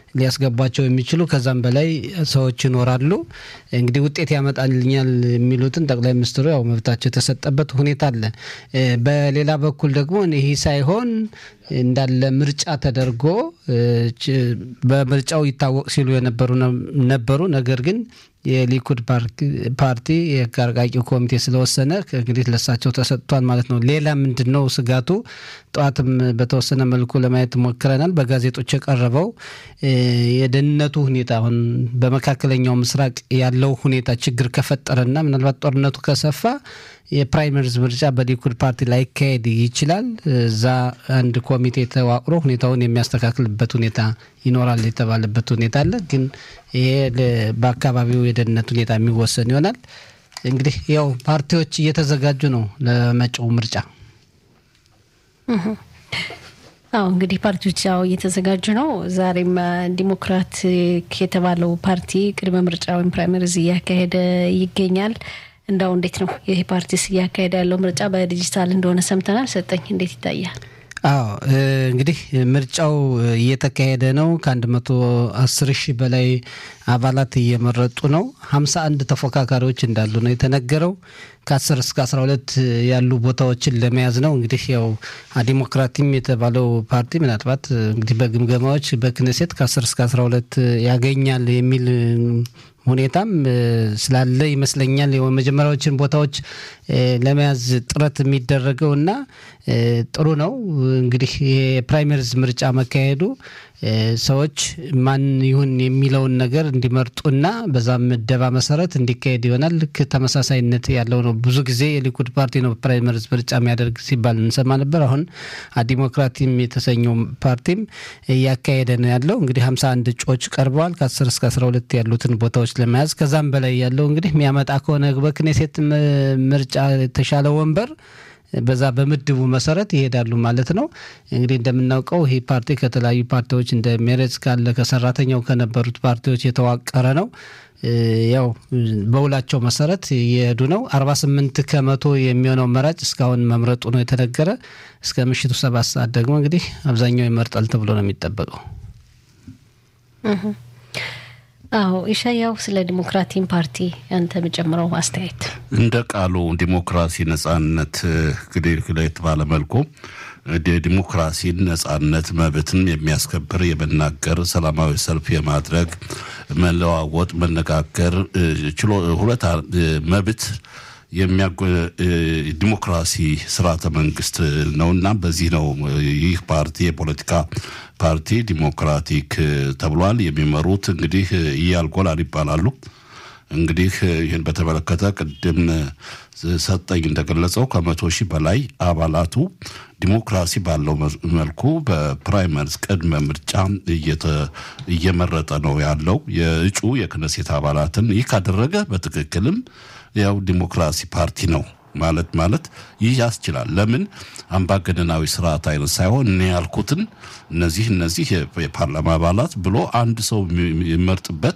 ሊያስገቧቸው የሚችሉ ከዛም በላይ ሰዎች ይኖራሉ። እንግዲህ ውጤት ያመጣልኛል የሚሉትን ጠቅላይ ሚኒስትሩ ያው መብታቸው የተሰጠበት ሁኔታ አለ። በሌላ በኩል ደግሞ ይህ ሳይሆን እንዳለ ምርጫ ተደርጎ በምርጫው ይታወቅ ሲሉ የነበሩ ነበሩ። ነገር ግን የሊኩድ ፓርቲ የህግ አርቃቂ ኮሚቴ ስለወሰነ እንግዲህ ለሳቸው ተሰጥቷል ማለት ነው። ሌላ ምንድን ነው ስጋቱ? ጠዋትም በተወሰነ መልኩ ለማየት ሞክረናል። በጋዜጦች የቀረበው የደህንነቱ ሁኔታ አሁን በመካከለኛው ምስራቅ ያለው ሁኔታ ችግር ከፈጠረና ምናልባት ጦርነቱ ከሰፋ የፕራይመሪዝ ምርጫ በሊኩድ ፓርቲ ላይካሄድ ይችላል። እዛ አንድ ኮሚቴ ተዋቅሮ ሁኔታውን የሚያስተካክልበት ሁኔታ ይኖራል የተባለበት ሁኔታ አለ። ግን ይሄ በአካባቢው የደህንነት ሁኔታ የሚወሰን ይሆናል። እንግዲህ ያው ፓርቲዎች እየተዘጋጁ ነው ለመጪው ምርጫ። አዎ እንግዲህ ፓርቲዎች ያው እየተዘጋጁ ነው። ዛሬም ዲሞክራቲክ የተባለው ፓርቲ ቅድመ ምርጫ ወይም ፕራይመሪዝ እያካሄደ ይገኛል። እንዳው እንዴት ነው ይህ ፓርቲስ እያካሄደ ያለው ምርጫ በዲጂታል እንደሆነ ሰምተናል። ሰጠኝ እንዴት ይታያል? አዎ እንግዲህ ምርጫው እየተካሄደ ነው። ከአንድ መቶ አስር ሺህ በላይ አባላት እየመረጡ ነው። ሀምሳ አንድ ተፎካካሪዎች እንዳሉ ነው የተነገረው። ከአስር እስከ አስራ ሁለት ያሉ ቦታዎችን ለመያዝ ነው። እንግዲህ ያው ዲሞክራቲም የተባለው ፓርቲ ምናልባት እንግዲህ በግምገማዎች በክነሴት ከአስር እስከ አስራ ሁለት ያገኛል የሚል ሁኔታም ስላለ ይመስለኛል የመጀመሪያዎችን ቦታዎች ለመያዝ ጥረት የሚደረገው እና ጥሩ ነው። እንግዲህ የፕራይመሪዝ ምርጫ መካሄዱ ሰዎች ማን ይሁን የሚለውን ነገር እንዲመርጡና በዛም ምደባ መሰረት እንዲካሄድ ይሆናል። ልክ ተመሳሳይነት ያለው ነው። ብዙ ጊዜ የሊኩድ ፓርቲ ነው ፕራይመሪዝ ምርጫ የሚያደርግ ሲባል እንሰማ ነበር። አሁን ዲሞክራቲም የተሰኘው ፓርቲም እያካሄደ ነው ያለው። እንግዲህ ሀምሳ አንድ እጩዎች ቀርበዋል ከአስር እስከ አስራ ሁለት ያሉትን ቦታዎች ለመያዝ ከዛም በላይ ያለው እንግዲህ የሚያመጣ ከሆነ በክኔሴት ምርጫ የተሻለ ወንበር በዛ በምድቡ መሰረት ይሄዳሉ ማለት ነው። እንግዲህ እንደምናውቀው ይህ ፓርቲ ከተለያዩ ፓርቲዎች እንደ ሜሬትስ ካለ ከሰራተኛው ከነበሩት ፓርቲዎች የተዋቀረ ነው። ያው በውላቸው መሰረት እየሄዱ ነው። አርባ ስምንት ከመቶ የሚሆነው መራጭ እስካሁን መምረጡ ነው የተነገረ። እስከ ምሽቱ ሰባት ሰዓት ደግሞ እንግዲህ አብዛኛው ይመርጣል ተብሎ ነው የሚጠበቀው። አዎ ኢሻያው ስለ ዲሞክራቲን ፓርቲ አንተ የምጨምረው አስተያየት እንደ ቃሉ ዲሞክራሲ ነጻነት እንግዲህ ለየት ባለ መልኩ ዲሞክራሲን ነጻነት መብትን የሚያስከብር የመናገር ሰላማዊ ሰልፍ የማድረግ መለዋወጥ መነጋገር ችሎ ሁለት መብት ዲሞክራሲ ስርዓተ መንግስት ነውና በዚህ ነው ይህ ፓርቲ የፖለቲካ ፓርቲ ዲሞክራቲክ ተብሏል። የሚመሩት እንግዲህ ኢያል ጎላን ይባላሉ። እንግዲህ ይህን በተመለከተ ቅድም ሰጠኝ እንደገለጸው ከመቶ ሺህ በላይ አባላቱ ዲሞክራሲ ባለው መልኩ በፕራይመሪስ ቅድመ ምርጫ እየመረጠ ነው ያለው የእጩ የክነሴት አባላትን። ይህ ካደረገ በትክክልም ያው ዲሞክራሲ ፓርቲ ነው ማለት ማለት ይህ ያስችላል። ለምን አምባገነናዊ ስርዓት አይነት ሳይሆን እኔ ያልኩትን እነዚህ እነዚህ የፓርላማ አባላት ብሎ አንድ ሰው የሚመርጥበት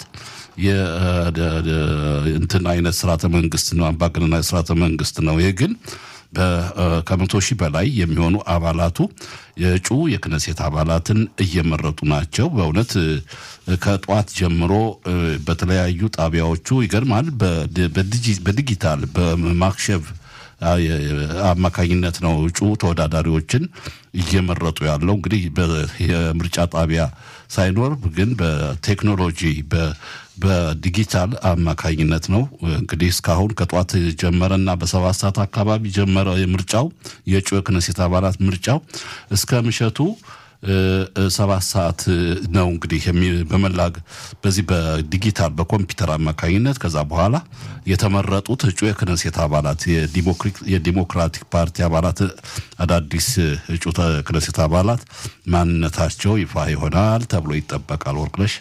እንትን አይነት ስርዓተ መንግስት ነው፣ አምባገነናዊ ስርዓተ መንግስት ነው። ይህ ግን ከመቶ ሺህ በላይ የሚሆኑ አባላቱ የእጩ የክነሴት አባላትን እየመረጡ ናቸው። በእውነት ከጠዋት ጀምሮ በተለያዩ ጣቢያዎቹ ይገርማል። በዲጂታል በማክሸፍ አማካኝነት ነው እጩ ተወዳዳሪዎችን እየመረጡ ያለው። እንግዲህ የምርጫ ጣቢያ ሳይኖር ግን በቴክኖሎጂ በዲጂታል አማካኝነት ነው እንግዲህ እስካሁን ከጠዋት ጀመረና በሰባት ሰዓት አካባቢ ጀመረ የምርጫው የእጩ የክነሴት አባላት ምርጫው እስከ ምሸቱ ሰባት ሰዓት ነው እንግዲህ በመላግ በዚህ በዲጂታል በኮምፒውተር አማካኝነት ከዛ በኋላ የተመረጡት እጩ የክነሴት አባላት የዲሞክራቲክ ፓርቲ አባላት አዳዲስ እጩ ክነሴት አባላት ማንነታቸው ይፋ ይሆናል ተብሎ ይጠበቃል። ወርቅነሽ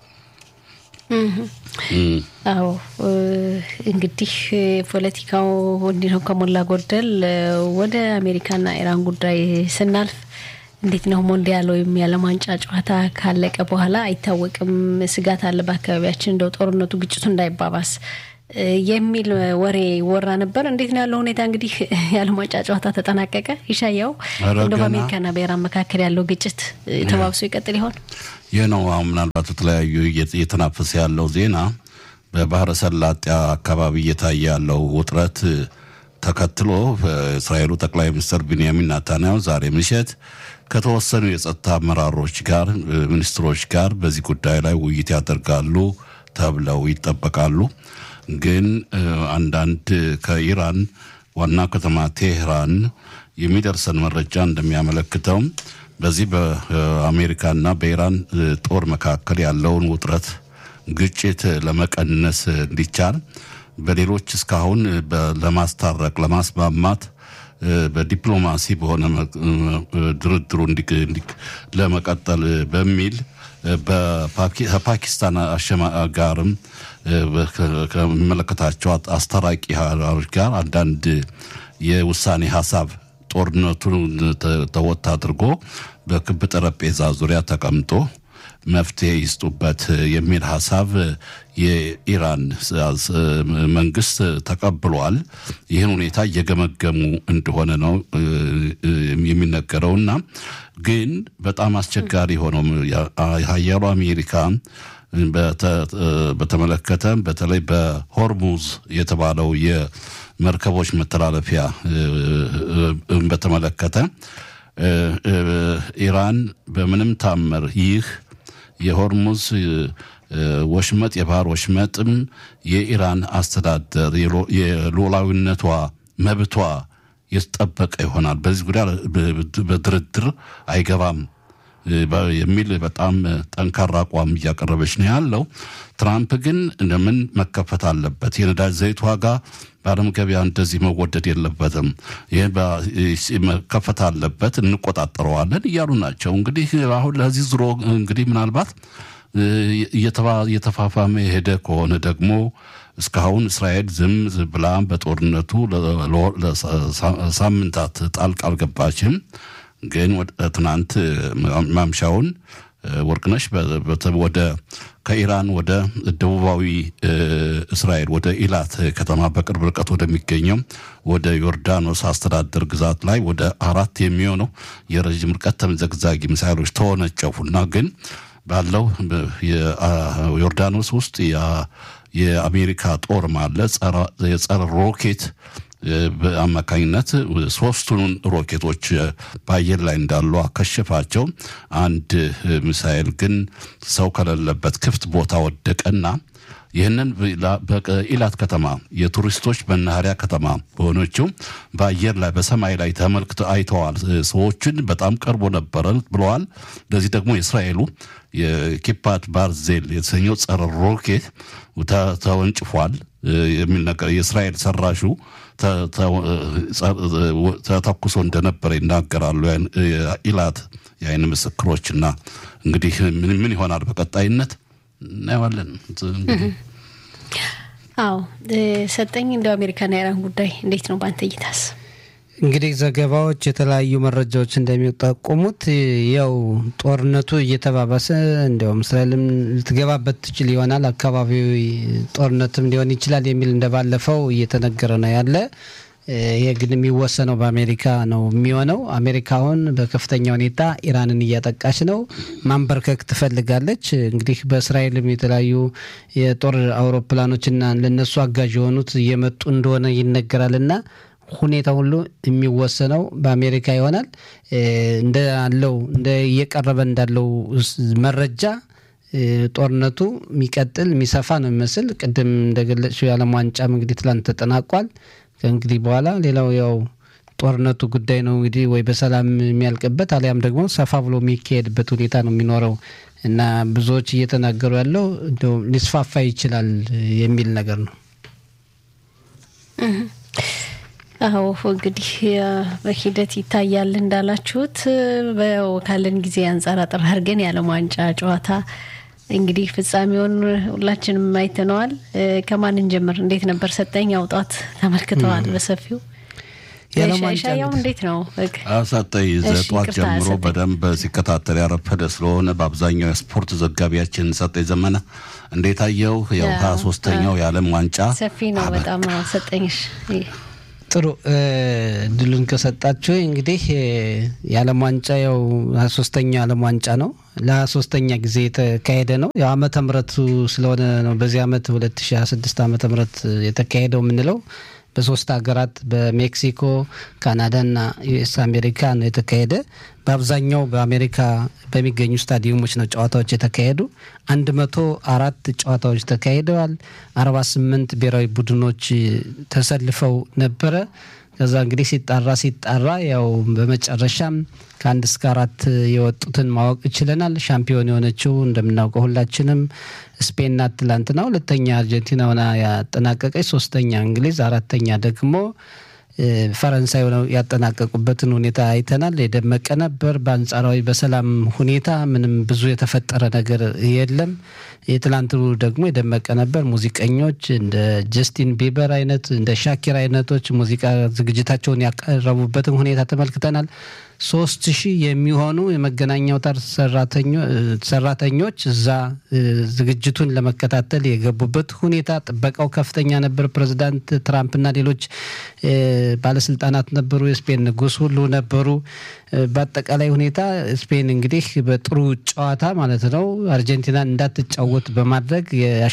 አዎ እንግዲህ ፖለቲካው እንዲህ ነው ከሞላ ጎደል። ወደ አሜሪካና ኢራን ጉዳይ ስናልፍ እንዴት ነው ሞንዲያል ወይም የዓለም ዋንጫ ጨዋታ ካለቀ በኋላ አይታወቅም፣ ስጋት አለ በአካባቢያችን እንደው ጦርነቱ ግጭቱ እንዳይባባስ የሚል ወሬ ወራ ነበር። እንዴት ነው ያለው ሁኔታ? እንግዲህ የዓለም ዋንጫ ጨዋታ ተጠናቀቀ። ይሻያው እንደ በአሜሪካና በኢራን መካከል ያለው ግጭት ተባብሶ ይቀጥል ይሆን? ይህ ነው አሁን ምናልባት የተለያዩ እየተናፈሰ ያለው ዜና በባህረ ሰላጤ አካባቢ እየታየ ያለው ውጥረት ተከትሎ በእስራኤሉ ጠቅላይ ሚኒስትር ቢንያሚን ናታንያሁ ዛሬ ምሽት ከተወሰኑ የጸጥታ አመራሮች ጋር ሚኒስትሮች ጋር በዚህ ጉዳይ ላይ ውይይት ያደርጋሉ ተብለው ይጠበቃሉ። ግን አንዳንድ ከኢራን ዋና ከተማ ቴህራን የሚደርሰን መረጃ እንደሚያመለክተው በዚህ በአሜሪካና በኢራን ጦር መካከል ያለውን ውጥረት ግጭት ለመቀነስ እንዲቻል በሌሎች እስካሁን ለማስታረቅ ለማስማማት በዲፕሎማሲ በሆነ ድርድሩ ለመቀጠል በሚል ከፓኪስታን ጋርም ከሚመለከታቸው አስታራቂ ሀገሮች ጋር አንዳንድ የውሳኔ ሀሳብ ጦርነቱን ተወት አድርጎ በክብ ጠረጴዛ ዙሪያ ተቀምጦ መፍትሄ ይስጡበት የሚል ሀሳብ የኢራን መንግስት ተቀብሏል። ይህን ሁኔታ እየገመገሙ እንደሆነ ነው የሚነገረውና ግን በጣም አስቸጋሪ ሆነው ሀያሉ አሜሪካ በተመለከተ በተለይ በሆርሙዝ የተባለው የመርከቦች መተላለፊያ በተመለከተ ኢራን በምንም ታምር ይህ የሆርሙዝ ወሽመጥ የባህር ወሽመጥም የኢራን አስተዳደር የሉዓላዊነቷ መብቷ የተጠበቀ ይሆናል፣ በዚህ ጉዳይ በድርድር አይገባም የሚል በጣም ጠንካራ አቋም እያቀረበች ነው ያለው። ትራምፕ ግን እንደምን መከፈት አለበት፣ የነዳጅ ዘይት ዋጋ በዓለም ገበያ እንደዚህ መወደድ የለበትም፣ ይህ መከፈት አለበት፣ እንቆጣጠረዋለን እያሉ ናቸው። እንግዲህ አሁን ለዚህ ዙሮ እንግዲህ ምናልባት እየተፋፋመ የሄደ ከሆነ ደግሞ እስካሁን እስራኤል ዝም ብላ በጦርነቱ ሳምንታት ጣልቃ አልገባችም። ግን ትናንት ማምሻውን ወርቅነሽ ወደ ከኢራን ወደ ደቡባዊ እስራኤል ወደ ኢላት ከተማ በቅርብ ርቀት ወደሚገኘው ወደ ዮርዳኖስ አስተዳደር ግዛት ላይ ወደ አራት የሚሆነው የረዥም ርቀት ተምዘግዛጊ ሚሳይሎች ተወነጨፉና ግን ባለው ዮርዳኖስ ውስጥ የአሜሪካ ጦር ማለ የጸረ ሮኬት በአማካኝነት ሶስቱን ሮኬቶች በአየር ላይ እንዳሉ አከሸፋቸው። አንድ ሚሳኤል ግን ሰው ከሌለበት ክፍት ቦታ ወደቀና ይህንን በኢላት ከተማ የቱሪስቶች መናኸሪያ ከተማ በሆነችው በአየር ላይ በሰማይ ላይ ተመልክተ አይተዋል። ሰዎችን በጣም ቀርቦ ነበረ ብለዋል። ለዚህ ደግሞ የእስራኤሉ የኪፓት ባርዜል የተሰኘው ጸረ ሮኬት ተወንጭፏል የሚል ነገር የእስራኤል ሰራሹ ተተኩሶ እንደነበረ ይናገራሉ ኢላት የአይን ምስክሮችና እንግዲህ ምን ምን ይሆናል በቀጣይነት እናየዋለን። አዎ ሰጠኝ እንደው አሜሪካና ኢራን ጉዳይ እንዴት ነው በአንተ እይታስ? እንግዲህ ዘገባዎች የተለያዩ መረጃዎች እንደሚጠቁሙት ያው ጦርነቱ እየተባባሰ እንዲያውም እስራኤልም ልትገባበት ትችል ይሆናል አካባቢው ጦርነትም ሊሆን ይችላል የሚል እንደባለፈው እየተነገረ ነው ያለ። ይህ ግን የሚወሰነው በአሜሪካ ነው የሚሆነው። አሜሪካ አሁን በከፍተኛ ሁኔታ ኢራንን እያጠቃች ነው፣ ማንበርከክ ትፈልጋለች። እንግዲህ በእስራኤልም የተለያዩ የጦር አውሮፕላኖችና ለነሱ አጋዥ የሆኑት እየመጡ እንደሆነ ይነገራልና ሁኔታ ሁሉ የሚወሰነው በአሜሪካ ይሆናል። እንዳለው እንደ እየቀረበ እንዳለው መረጃ ጦርነቱ የሚቀጥል የሚሰፋ ነው የሚመስል። ቅድም እንደገለጽሽው የዓለም ዋንጫም እንግዲህ ትላንት ተጠናቋል። ከእንግዲህ በኋላ ሌላው ያው ጦርነቱ ጉዳይ ነው እንግዲህ ወይ በሰላም የሚያልቅበት አሊያም ደግሞ ሰፋ ብሎ የሚካሄድበት ሁኔታ ነው የሚኖረው እና ብዙዎች እየተናገሩ ያለው እንደው ሊስፋፋ ይችላል የሚል ነገር ነው። አዎ እንግዲህ በሂደት ይታያል እንዳላችሁት። ካለን ጊዜ አንጻር አጠር አድርገን የዓለም ዋንጫ ጨዋታ እንግዲህ ፍጻሜውን ሁላችንም አይተነዋል። ከማን እንጀምር? እንዴት ነበር? ሰጠኝ አውጣት ተመልክተዋል በሰፊው የዓለም ዋንጫ ሻያው እንግዲህ እንዴት ነው? ሰጠኝ እሺ፣ ጠዋት ይቅርታ ጀምሮ ሰጠኝ። በደንብ ሲከታተል ያረፈደ ስለሆነ በአብዛኛው የስፖርት ዘጋቢያችን ሰጠኝ ዘመነ እንዴት አየው? ያው ያ፣ ሀያ ሶስተኛው የዓለም ዋንጫ ሰፊ ነው በጣም አዎ፣ ሰጠኝሽ ጥሩ እ፣ እድሉን ከሰጣችሁ እንግዲህ እ፣ የዓለም ዋንጫ ያው ሀያ ሶስተኛው የዓለም ዋንጫ ነው። ለሀያ ሶስተኛ ጊዜ የተካሄደ ነው። ያው ዓመተ ምሕረቱ ስለሆነ ነው በዚህ ዓመት 2026 ዓመተ ምሕረት የተካሄደው የምንለው በሶስት ሀገራት በሜክሲኮ፣ ካናዳና ዩኤስ አሜሪካ ነው የተካሄደ። በአብዛኛው በአሜሪካ በሚገኙ ስታዲየሞች ነው ጨዋታዎች የተካሄዱ። አንድ መቶ አራት ጨዋታዎች ተካሂደዋል። አርባ ስምንት ብሔራዊ ቡድኖች ተሰልፈው ነበረ። ከዛ እንግዲህ ሲጣራ ሲጣራ ያው በመጨረሻም ከአንድ እስከ አራት የወጡትን ማወቅ ችለናል። ሻምፒዮን የሆነችው እንደምናውቀው ሁላችንም ስፔን ናት። ትላንትና ሁለተኛ አርጀንቲና ሆና ያጠናቀቀች፣ ሶስተኛ እንግሊዝ፣ አራተኛ ደግሞ እ፣ ፈረንሳይ ሆነው ያጠናቀቁበትን ሁኔታ አይተናል። የደመቀ ነበር። በአንጻራዊ በሰላም ሁኔታ ምንም ብዙ የተፈጠረ ነገር የለም። የትላንቱ ደግሞ የደመቀ ነበር። ሙዚቀኞች እንደ ጀስቲን ቢበር አይነት እንደ ሻኪር አይነቶች ሙዚቃ ዝግጅታቸውን ያቀረቡበትን ሁኔታ ተመልክተናል። ሶስት ሺህ የሚሆኑ የመገናኛ አውታር ሰራተኞ- ሰራተኞች እዛ እ፣ ዝግጅቱን ለመከታተል የገቡበት ሁኔታ ጥበቃው ከፍተኛ ነበር። ፕሬዚዳንት ትራምፕና ሌሎች እ፣ ባለስልጣናት ነበሩ። የስፔን ንጉሥ ሁሉ ነበሩ። እ፣ በአጠቃላይ ሁኔታ ስፔን እንግዲህ በጥሩ ጨዋታ ማለት ነው አርጀንቲናን እንዳትጫወት በማድረግ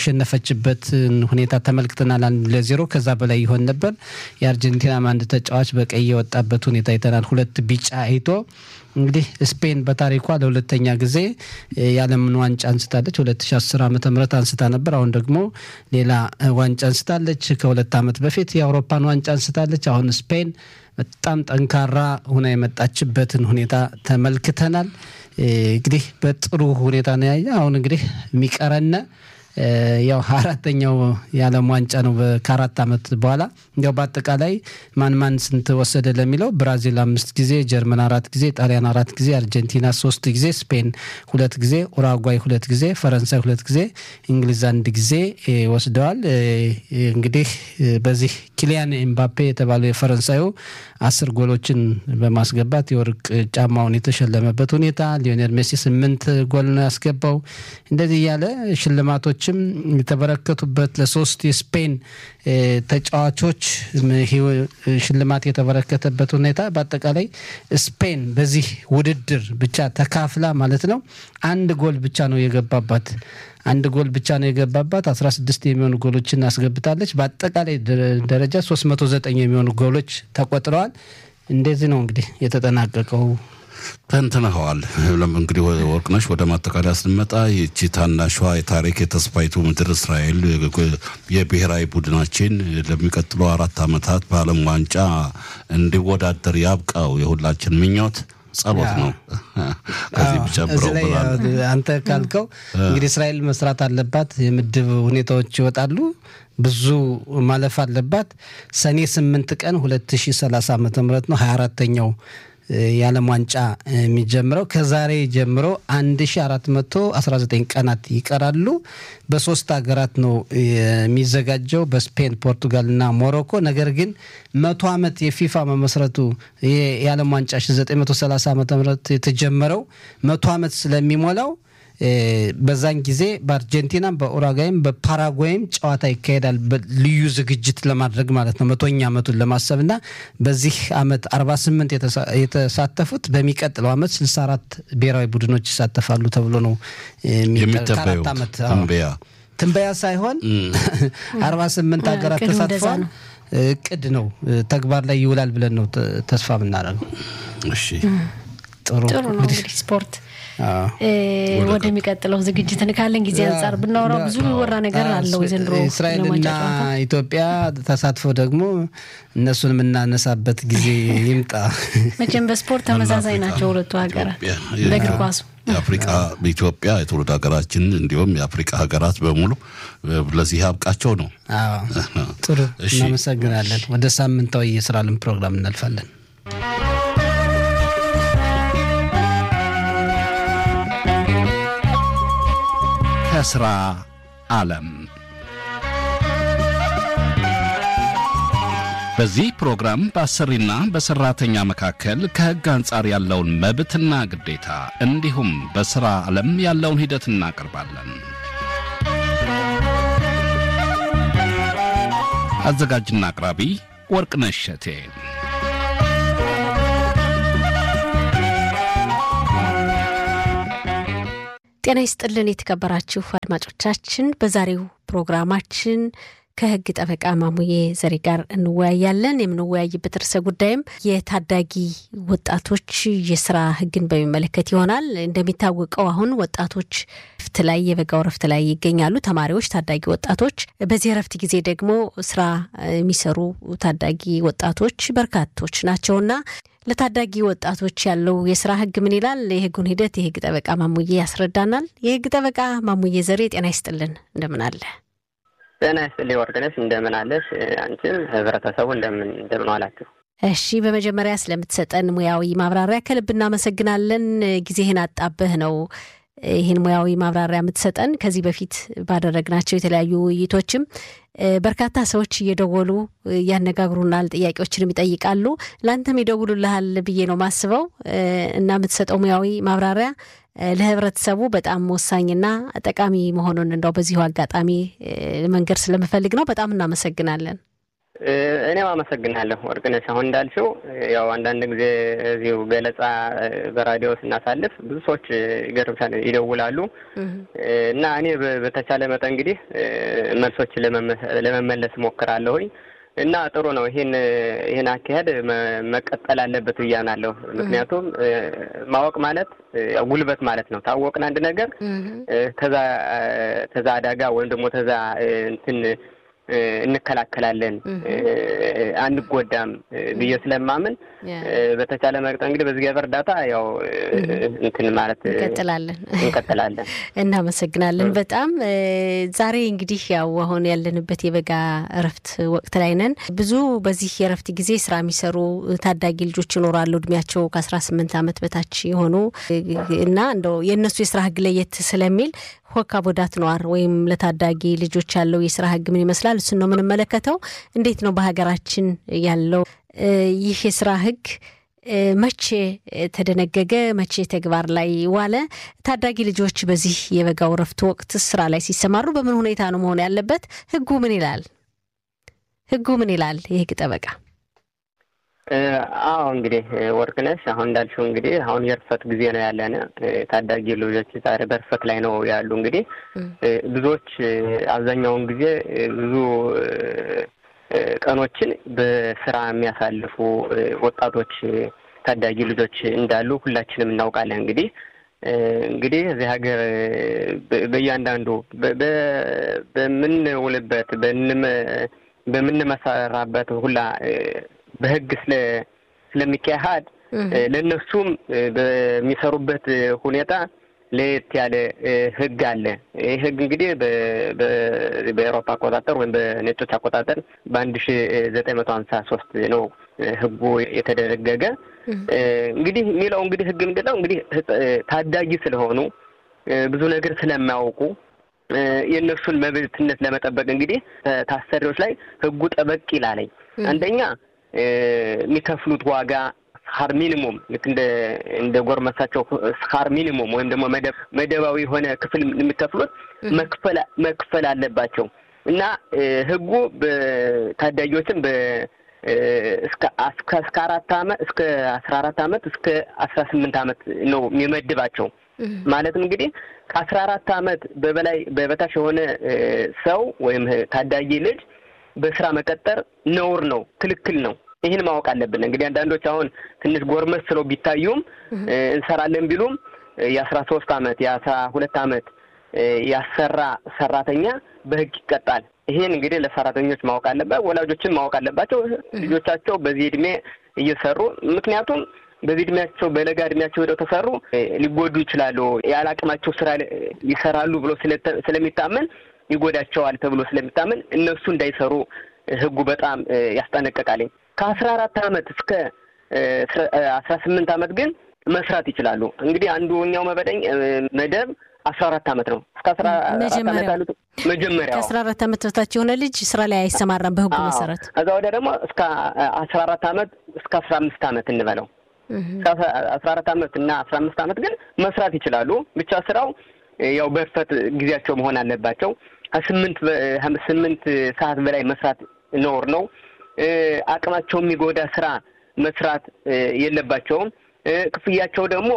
ያሸነፈችበትን ሁኔታ ተመልክተናል። አንድ ለዜሮ ከዛ በላይ ይሆን ነበር። የአርጀንቲናም አንድ ተጫዋች በቀይ የወጣበት ሁኔታ አይተናል። ሁለት ቢጫ አይቶ እንግዲህ ስፔን በታሪኳ ለሁለተኛ ጊዜ እ፣ የዓለምን ዋንጫ አንስታለች። 2010 ዓ ም አንስታ ነበር። አሁን ደግሞ ሌላ እ፣ ዋንጫ አንስታለች። ከሁለት ዓመት በፊት የአውሮፓን ዋንጫ አንስታለች። አሁን ስፔን በጣም ጠንካራ ሁና የመጣችበትን ሁኔታ ተመልክተናል። እ፣ እንግዲህ በጥሩ ሁኔታ ነው ያየ። አሁን እንግዲህ የሚቀረነ እ፣ ያው አራተኛው የዓለም ዋንጫ ነው በ- ከአራት ዓመት በኋላ እንዲያው በአጠቃላይ ማን ማን ስንት ወሰደ ለሚለው ብራዚል አምስት ጊዜ፣ ጀርመን አራት ጊዜ፣ ጣሊያን አራት ጊዜ፣ አርጀንቲና ሶስት ጊዜ፣ ስፔን ሁለት ጊዜ፣ ኡራጓይ ሁለት ጊዜ፣ ፈረንሳይ ሁለት ጊዜ፣ እንግሊዝ አንድ ጊዜ እ፣ ወስደዋል። እ፣ እንግዲህ እ፣ በዚህ ኪሊያን ኤምባፔ የተባለው የፈረንሳዩ አስር ጎሎችን በማስገባት የወርቅ ጫማውን የተሸለመበት ሁኔታ፣ ሊዮኔል ሜሲ ስምንት ጎል ነው ያስገባው። እንደዚህ እያለ ሽልማቶችም የተበረከቱበት ለሶስት የስፔን እ፣ ተጫዋቾች ም፣ ህይወ- ሽልማት የተበረከተበት ሁኔታ በአጠቃላይ ስፔን በዚህ ውድድር ብቻ ተካፍላ ማለት ነው አንድ ጎል ብቻ ነው የገባባት አንድ ጎል ብቻ ነው የገባባት። 16 የሚሆኑ ጎሎችን አስገብታለች። በአጠቃላይ ደረ- ደረጃ 309 የሚሆኑ ጎሎች ተቆጥረዋል። እንደዚህ ነው እንግዲህ የተጠናቀቀው። ተንትነኸዋል። ለም- እንግዲህ ወ- ወርቅነሽ ወደ ማጠቃለያ ስንመጣ ይቺ ታናሿ የታሪክ የተስፋይቱ ምድር እስራኤል የብሔራዊ ቡድናችን ለሚቀጥሉ አራት ዓመታት በዓለም ዋንጫ እንዲወዳደር ያብቃው የሁላችን ምኞት ጸሎት ነው። ከዚህ አዎ፣ ብጨምረው እዚህ ላይ ብላለሁ። ያው አንተ ካልከው እንግዲህ እስራኤል መስራት አለባት። የምድብ ሁኔታዎች ይወጣሉ። ብዙ ማለፍ አለባት። ሰኔ ስምንት ቀን 2030 ዓ ም ነው 24ተኛው የዓለም ዋንጫ የሚጀምረው ከዛሬ ጀምሮ 1419 ቀናት ይቀራሉ። በሶስት ሀገራት ነው የሚዘጋጀው በስፔን፣ ፖርቱጋል እና ሞሮኮ። ነገር ግን መቶ ዓመት የፊፋ መመስረቱ ይሄ የዓለም ዋንጫ 1930 ዓ ም የተጀመረው መቶ ዓመት ስለሚሞላው እ፣ በዛን ጊዜ በአርጀንቲናም በኡራጓይም በፓራጓይም ጨዋታ ይካሄዳል። በ- ልዩ ዝግጅት ለማድረግ ማለት ነው መቶኛ ዓመቱን ለማሰብ እና በዚህ ዓመት 48 የተሳ- የተሳተፉት በሚቀጥለው ዓመት 64 ብሔራዊ ቡድኖች ይሳተፋሉ ተብሎ ነው የሚጠ- የሚተበየው ከአራት ዓመት አዎ። ትንበያ ትንበያ ሳይሆን 48 ሀገራት እቅዱ እንደዛ ተሳትፈዋል። ነው። እቅድ ነው ተግባር ላይ ይውላል ብለን ነው ተ- ተስፋ የምናደርገው። እሺ ጥሩ ጥሩ ነው እንግዲህ ስፖርት አዎ። እ፣ ወደሚቀጥለው ዝግጅት ካለን ጊዜ አንጻር ብናወራው ብዙ የሚወራ ነገር አለው። የዘንድሮ እስራኤልና የዓለም ዋንጫ ጨዋታ ኢትዮጵያ ተሳትፎ ደግሞ እነሱን የምናነሳበት ጊዜ ይምጣ። መቼም በስፖርት ተመሳሳይ ናቸው ሁለቱ ሀገራት ኢትዮጵያ፣ በእግር ኳሱ የአፍሪቃ ኢትዮጵያ የትውልድ ሀገራችን እንዲሁም የአፍሪቃ ሀገራት በሙሉ ለዚህ ያብቃቸው ነው። አዎ። ጥሩ እሺ። እናመሰግናለን። ወደ ሳምንታዊ የስራ ልም ፕሮግራም እናልፋለን። ከስራ ዓለም በዚህ ፕሮግራም በአሰሪና በሰራተኛ መካከል ከሕግ አንጻር ያለውን መብትና ግዴታ እንዲሁም በሥራ ዓለም ያለውን ሂደት እናቀርባለን። አዘጋጅና አቅራቢ ወርቅነሽ እሸቴ። ጤና ይስጥልን የተከበራችሁ አድማጮቻችን፣ በዛሬው ፕሮግራማችን ከህግ ጠበቃ ማሙዬ ዘሬ ጋር እንወያያለን። የምንወያይበት ርዕሰ ጉዳይም የታዳጊ ወጣቶች የስራ ህግን በሚመለከት ይሆናል። እንደሚታወቀው አሁን ወጣቶች ረፍት ላይ የበጋው ረፍት ላይ ይገኛሉ። ተማሪዎች፣ ታዳጊ ወጣቶች። በዚህ ረፍት ጊዜ ደግሞ ስራ የሚሰሩ ታዳጊ ወጣቶች በርካቶች ናቸውና ለታዳጊ ወጣቶች ያለው የስራ ህግ ምን ይላል? የህጉን ሂደት የህግ ጠበቃ ማሙዬ ያስረዳናል። የህግ ጠበቃ ማሙዬ ዘሬ ጤና ይስጥልን፣ እንደምን አለ? ጤና ይስጥልኝ ወርቅነሽ፣ እንደምን አለሽ? አንቺም ህብረተሰቡ እንደምን እንደምን ዋላችሁ? እሺ፣ በመጀመሪያ ስለምትሰጠን ሙያዊ ማብራሪያ ከልብ እናመሰግናለን። ጊዜህን አጣበህ ነው ይህን ሙያዊ ማብራሪያ የምትሰጠን። ከዚህ በፊት ባደረግናቸው የተለያዩ ውይይቶችም በርካታ ሰዎች እየደወሉ ያነጋግሩናል፣ ጥያቄዎችንም ይጠይቃሉ። ለአንተም ይደውሉልሃል ብዬ ነው ማስበው እና የምትሰጠው ሙያዊ ማብራሪያ ለህብረተሰቡ በጣም ወሳኝና ጠቃሚ መሆኑን እንደው በዚሁ አጋጣሚ መንገድ ስለምፈልግ ነው። በጣም እናመሰግናለን። እኔም አመሰግናለሁ ወርቅነሽ። አሁን እንዳልሽው ያው አንዳንድ ጊዜ እዚሁ ገለጻ በራዲዮ ስናሳልፍ ብዙ ሰዎች ይገርምሻል ይደውላሉ እና እኔ በተቻለ መጠን እንግዲህ መልሶች ለመመለስ ሞክራለሁኝ እና ጥሩ ነው። ይህን ይህን አካሄድ መቀጠል አለበት ብዬ አምናለሁ። ምክንያቱም ማወቅ ማለት ያው ጉልበት ማለት ነው። ታወቅን አንድ ነገር ተዛ ተዛ አደጋ ወይም ደግሞ ተዛ እንትን እንከላከላለን አንጎዳም ብዬ ስለማምን በተቻለ መቅጠን እንግዲህ በእግዚአብሔር እርዳታ ያው እንትን ማለት እንቀጥላለን እንቀጥላለን። እናመሰግናለን በጣም ዛሬ እንግዲህ ያው አሁን ያለንበት የበጋ እረፍት ወቅት ላይ ነን። ብዙ በዚህ የእረፍት ጊዜ ስራ የሚሰሩ ታዳጊ ልጆች ይኖራሉ እድሜያቸው ከአስራ ስምንት ዓመት በታች የሆኑ እና እንደው የእነሱ የስራ ህግ ለየት ስለሚል ሆካ ቦዳት ነዋር ወይም ለታዳጊ ልጆች ያለው የስራ ህግ ምን ይመስላል? እሱን ነው የምንመለከተው። እንዴት ነው በሀገራችን ያለው ይህ የስራ ህግ መቼ ተደነገገ? መቼ ተግባር ላይ ዋለ? ታዳጊ ልጆች በዚህ የበጋው ረፍት ወቅት ስራ ላይ ሲሰማሩ በምን ሁኔታ ነው መሆን ያለበት? ህጉ ምን ይላል? ህጉ ምን ይላል? የህግ ጠበቃ አዎ እንግዲህ ወርቅነሽ አሁን እንዳልሽው እንግዲህ አሁን የርፈት ጊዜ ነው ያለን። ታዳጊ ልጆች ዛሬ በርፈት ላይ ነው ያሉ። እንግዲህ ብዙዎች አብዛኛውን ጊዜ ብዙ ቀኖችን በስራ የሚያሳልፉ ወጣቶች ታዳጊ ልጆች እንዳሉ ሁላችንም እናውቃለን። እንግዲህ እንግዲህ እዚህ ሀገር በእያንዳንዱ በምንውልበት በምንመሰራበት ሁላ በህግ ስለ ስለሚካሄድ ለእነሱም በሚሰሩበት ሁኔታ ለየት ያለ ህግ አለ። ይህ ህግ እንግዲህ በኤሮፓ አቆጣጠር ወይም በነጮች አቆጣጠር በአንድ ሺ ዘጠኝ መቶ ሀምሳ ሶስት ነው ህጉ የተደነገገ። እንግዲህ የሚለው እንግዲህ ህግ ምንድን ነው እንግዲህ ታዳጊ ስለሆኑ ብዙ ነገር ስለማያውቁ የእነሱን መብትነት ለመጠበቅ እንግዲህ ታሰሪዎች ላይ ህጉ ጠበቅ ይላለኝ። አንደኛ የሚከፍሉት ዋጋ ስካር ሚኒሙም ልክ እንደ እንደ ጎርመሳቸው ስካር ሚኒሙም ወይም ደግሞ መደባዊ የሆነ ክፍል የሚከፍሉት መክፈል መክፈል አለባቸው እና ህጉ ታዳጊዎችን በ እስከ እስከ አራት አመት እስከ አስራ አራት አመት እስከ አስራ ስምንት አመት ነው የሚመድባቸው። ማለትም እንግዲህ ከአስራ አራት አመት በበላይ በበታች የሆነ ሰው ወይም ታዳጊ ልጅ በስራ መቀጠር ነውር ነው፣ ክልክል ነው። ይህን ማወቅ አለብን። እንግዲህ አንዳንዶች አሁን ትንሽ ጎርመስ ስለው ቢታዩም እንሰራለን ቢሉም የአስራ ሶስት አመት የአስራ ሁለት አመት ያሰራ ሰራተኛ በህግ ይቀጣል። ይሄን እንግዲህ ለሰራተኞች ማወቅ አለበት፣ ወላጆችን ማወቅ አለባቸው። ልጆቻቸው በዚህ እድሜ እየሰሩ ምክንያቱም በዚህ እድሜያቸው በለጋ እድሜያቸው ሄደው ተሰሩ ሊጎዱ ይችላሉ። ያለ አቅማቸው ስራ ይሰራሉ ብሎ ስለሚታመን ይጎዳቸዋል ተብሎ ስለሚታመን እነሱ እንዳይሰሩ ህጉ በጣም ያስጠነቀቃልኝ። ከአስራ አራት አመት እስከ አስራ ስምንት አመት ግን መስራት ይችላሉ። እንግዲህ አንዱኛው መበደኝ መደብ አስራ አራት ዓመት ነው። እስከ አስራ አራት ዓመት ያሉት መጀመሪያው ከአስራ አራት ዓመት በታች የሆነ ልጅ ስራ ላይ አይሰማራም በህጉ መሰረት። ከዛ ወዲያ ደግሞ እስከ አስራ አራት ዓመት እስከ አስራ አምስት ዓመት እንበለው አስራ አራት ዓመት እና አስራ አምስት ዓመት ግን መስራት ይችላሉ። ብቻ ስራው ያው በእርፈት ጊዜያቸው መሆን አለባቸው። ከስምንት ስምንት ሰዓት በላይ መስራት ነውር ነው። አቅማቸው የሚጎዳ ስራ መስራት የለባቸውም። ክፍያቸው ደግሞ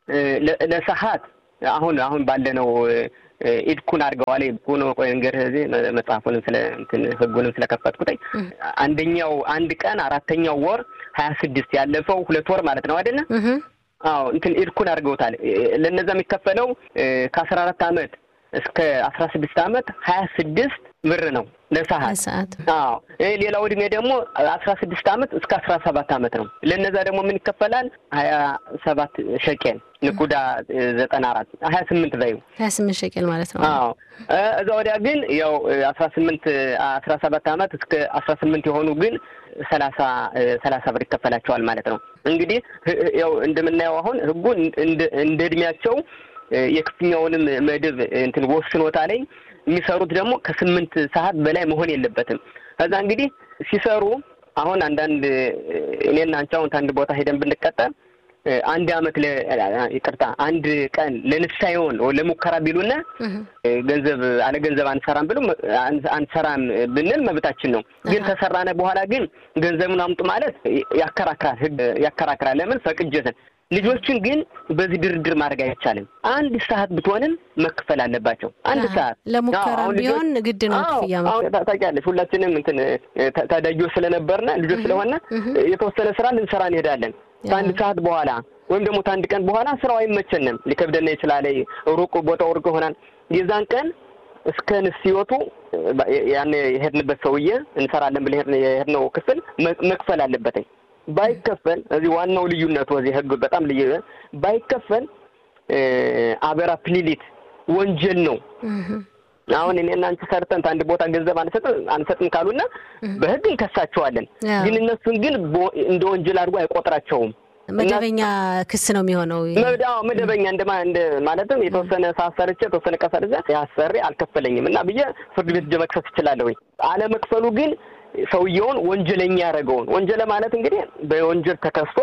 ለሰዓት አሁን አሁን ባለነው ኢድኩን አድርገዋል። ኢድኩን ቆይ እንግዲህ እዚህ መጽሐፉንም ስለ እንትን ህጉንም ስለከፈትኩትኝ አንደኛው አንድ ቀን አራተኛው ወር ሀያ ስድስት ያለፈው ሁለት ወር ማለት ነው አይደለ? አዎ እንትን ኢድኩን አድርገውታል። ለነዛ የሚከፈለው ከአስራ አራት አመት እስከ አስራ ስድስት አመት ሀያ ስድስት ብር ነው ለሰዓት። አዎ ሌላው እድሜ ደግሞ አስራ ስድስት አመት እስከ አስራ ሰባት አመት ነው። ለነዛ ደግሞ ምን ይከፈላል? ሀያ ሰባት ሸቄል ንቁዳ ዘጠና አራት ሀያ ስምንት በዩ ሀያ ስምንት ሸቄል ማለት ነው። አዎ እዛ ወዲያ ግን ያው አስራ ስምንት አስራ ሰባት አመት እስከ አስራ ስምንት የሆኑ ግን ሰላሳ ሰላሳ ብር ይከፈላቸዋል ማለት ነው። እንግዲህ ያው እንደምናየው አሁን ህጉ እንደ እድሜያቸው የክፍያውንም መድብ እንትን ወስኖታ ላይ የሚሰሩት ደግሞ ከስምንት ሰዓት በላይ መሆን የለበትም። ከዛ እንግዲህ ሲሰሩ አሁን አንዳንድ እኔና አንቺ አሁን ከአንድ ቦታ ሄደን ብንቀጠር አንድ አመት ይቅርታ አንድ ቀን ለንሳ ይሆን ለሙከራ ቢሉና ገንዘብ አለ ገንዘብ አንሰራም ብሎ አንሰራም ብንል መብታችን ነው። ግን ተሰራነ በኋላ ግን ገንዘቡን አምጡ ማለት ያከራክራል፣ ህግ ያከራክራል። ለምን ፈቅጀትን ልጆችን ግን በዚህ ድርድር ማድረግ አይቻልም። አንድ ሰዓት ብትሆንም መክፈል አለባቸው። አንድ ሰዓት ለሙከራ ቢሆን ግድ ነው ክፍያ። ታውቂያለሽ፣ ሁላችንም እንትን ታዳጊዎች ስለነበርነ ልጆች ስለሆነ የተወሰነ ስራ ልንሰራ እንሄዳለን። ከአንድ ሰዓት በኋላ ወይም ደግሞ ከአንድ ቀን በኋላ ስራው አይመቸንም፣ ሊከብደና ይችላል። ሩቅ ቦታው ሩቅ ይሆናል። የዛን ቀን እስከ ንስዮቱ ያን የሄድንበት ሰውዬ እንሰራለን ብለን የሄድነው ክፍል መክፈል አለበትኝ። ባይከፈል እዚህ ዋናው ልዩነቱ እዚህ ህግ በጣም ልዩ ባይከፈል አበራ ፕሊሊት ወንጀል ነው። አሁን እኔና አንቺ ሰርተን አንድ ቦታ ገንዘብ አንሰጥም አንሰጥም ካሉና በህግ እንከሳቸዋለን። ግን እነሱን ግን እንደ ወንጀል አድርጎ አይቆጥራቸውም። መደበኛ ክስ ነው የሚሆነው። መደበኛ እንደማ እንደ ማለትም የተወሰነ ሰዓት ሰርቼ የተወሰነ ቀን ሰርቼ ያሰሪ አልከፈለኝም እና ብዬ ፍርድ ቤት ሄጄ መክሰስ እችላለሁ። አለመክፈሉ ግን ሰውየውን ወንጀለኛ ያደረገውን ወንጀለ ማለት እንግዲህ በወንጀል ተከስቶ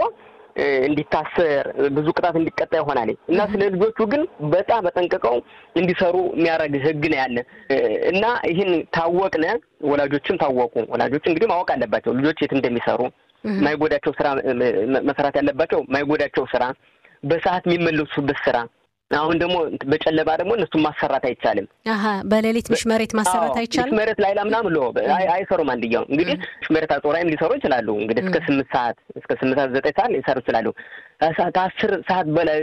እንዲታሰር ብዙ ቅጣት እንዲቀጣ ይሆናል እና ስለ ልጆቹ ግን በጣም በጠንቅቀው እንዲሰሩ የሚያደርግ ህግ ነው ያለ እና ይህን ታወቅነ ወላጆችም ታወቁ። ወላጆች እንግዲህ ማወቅ አለባቸው ልጆች የት እንደሚሰሩ ማይጎዳቸው ስራ መስራት ያለባቸው ማይጎዳቸው ስራ፣ በሰዓት የሚመለሱበት ስራ አሁን ደግሞ በጨለማ ደግሞ እነሱን ማሰራት አይቻልም። አሀ በሌሊት ምሽመሬት ማሰራት አይቻልም። ምሽመሬት ላይ ምናምን ሎ አይሰሩም። አንድያው እንግዲህ ምሽመሬት አጾራይም ሊሰሩ ይችላሉ። እንግዲህ እስከ ስምንት ሰዓት እስከ ስምንት ሰዓት ዘጠኝ ሰዓት ሊሰሩ ይችላሉ። ከአስር ሰዓት በላይ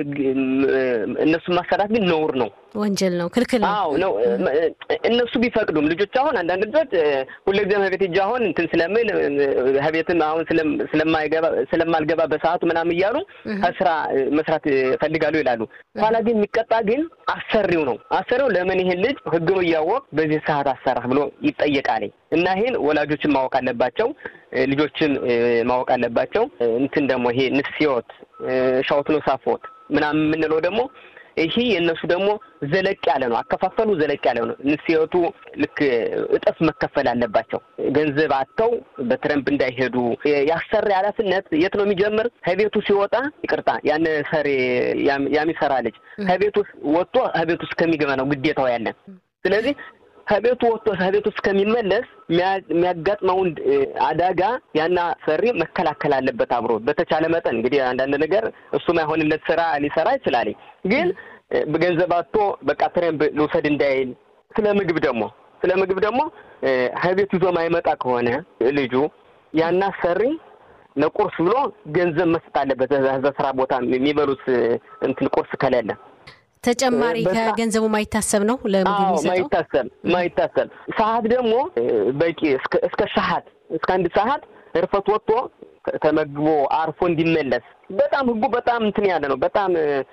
እነሱን ማሰራት ግን ነውር ነው፣ ወንጀል ነው፣ ክልክል ነው። አዎ ነው። እነሱ ቢፈቅዱም ልጆች አሁን አንዳንድ ልጆች ሁልጊዜም ከቤት ሂጅ አሁን እንትን ስለምን ከቤትም አሁን ስለማይገባ ስለማልገባ በሰዓቱ ምናምን እያሉ ከስራ መስራት ፈልጋሉ ይላሉ። ኋላ ግን የሚቀጣ ግን አሰሪው ነው። አሰሪው ለምን ይሄን ልጅ ህግ ነው እያወቅ በዚህ ሰዓት አሰራህ ብሎ ይጠየቃል። እና ይሄን ወላጆችን ማወቅ አለባቸው፣ ልጆችን ማወቅ አለባቸው። እንትን ደግሞ ይሄ ንስዮት ሻውት ነው ሳፎት ምናምን የምንለው ደግሞ ይሄ የእነሱ ደግሞ ዘለቅ ያለ ነው። አከፋፈሉ ዘለቅ ያለ ነው። ንስየቱ ልክ እጥፍ መከፈል አለባቸው። ገንዘብ አጥተው በትረምፕ እንዳይሄዱ ያሰሪ ኃላፊነት የት ነው የሚጀምር? ከቤቱ ሲወጣ ይቅርታ፣ ያን ሰሪ ያሚሰራ ልጅ ከቤቱ ወጥቶ ከቤቱ እስከሚገባ ነው ግዴታው ያለን። ስለዚህ ከቤቱ ወጥቶ ከቤቱ እስከሚመለስ የሚያጋጥመውን አደጋ ያና ሰሪ መከላከል አለበት አብሮ በተቻለ መጠን እንግዲህ አንዳንድ ነገር እሱ ማይሆንለት ስራ ሊሰራ ይችላል። ግን በገንዘብ አጥቶ በቃ ትሬን ልውሰድ እንዳይል። ስለ ምግብ ደግሞ ስለ ምግብ ደግሞ ከቤት ይዞ ማይመጣ ከሆነ ልጁ ያና ሰሪ ለቁርስ ብሎ ገንዘብ መስጠት አለበት። በስራ ቦታ የሚበሉት እንትን ቁርስ ከሌለ ተጨማሪ ከገንዘቡ ማይታሰብ ነው ለምግብ ማይታሰብ ማይታሰብ ሰዓት ደግሞ በቂ እስከ ሰዓት እስከ አንድ ሰዓት እርፈት ወጥቶ ተመግቦ አርፎ እንዲመለስ በጣም ህጉ በጣም እንትን ያለ ነው። በጣም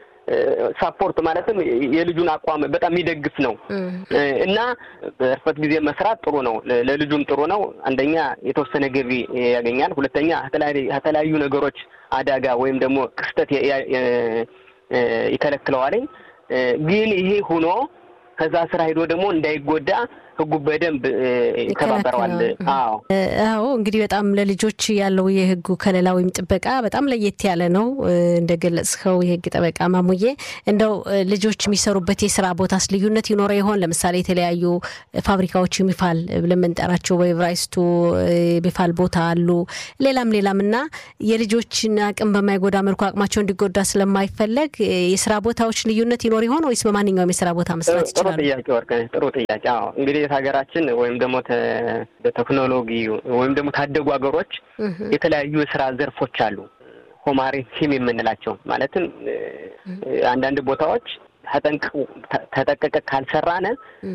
ሳፖርት ማለትም የልጁን አቋም በጣም የሚደግፍ ነው እና በእርፈት ጊዜ መስራት ጥሩ ነው። ለልጁም ጥሩ ነው። አንደኛ የተወሰነ ገቢ ያገኛል። ሁለተኛ ከተለያዩ ነገሮች አደጋ ወይም ደግሞ ክስተት ይከለክለዋለኝ። ግን ይሄ ሆኖ ከዛ ስራ ሄዶ ደግሞ እንዳይጎዳ ህጉ በደንብ ይተባበረዋል። አዎ አዎ። እንግዲህ በጣም ለልጆች ያለው የህጉ ከለላ ወይም ጥበቃ በጣም ለየት ያለ ነው። እንደገለጽከው የህግ ጠበቃ ማሙዬ፣ እንደው ልጆች የሚሰሩበት የስራ ቦታስ ልዩነት ይኖረ ይሆን? ለምሳሌ የተለያዩ ፋብሪካዎች የሚፋል ብለን የምንጠራቸው በኤቨራይስቱ የሚፋል ቦታ አሉ፣ ሌላም ሌላም እና የልጆችን አቅም በማይጎዳ መልኩ አቅማቸው እንዲጎዳ ስለማይፈለግ የስራ ቦታዎች ልዩነት ይኖር ይሆን ወይስ በማንኛውም የስራ ቦታ መስራት ይችላሉ? ጥሩ ጥያቄ ወርቅነሽ፣ ጥሩ ጥያቄ። አዎ እንግዲህ ሀገራችን ወይም ደግሞ በቴክኖሎጂ ወይም ደግሞ ታደጉ ሀገሮች የተለያዩ የስራ ዘርፎች አሉ። ሆማሪ ቲም የምንላቸው ማለትም አንዳንድ ቦታዎች ተጠንቀቀ ካልሰራነ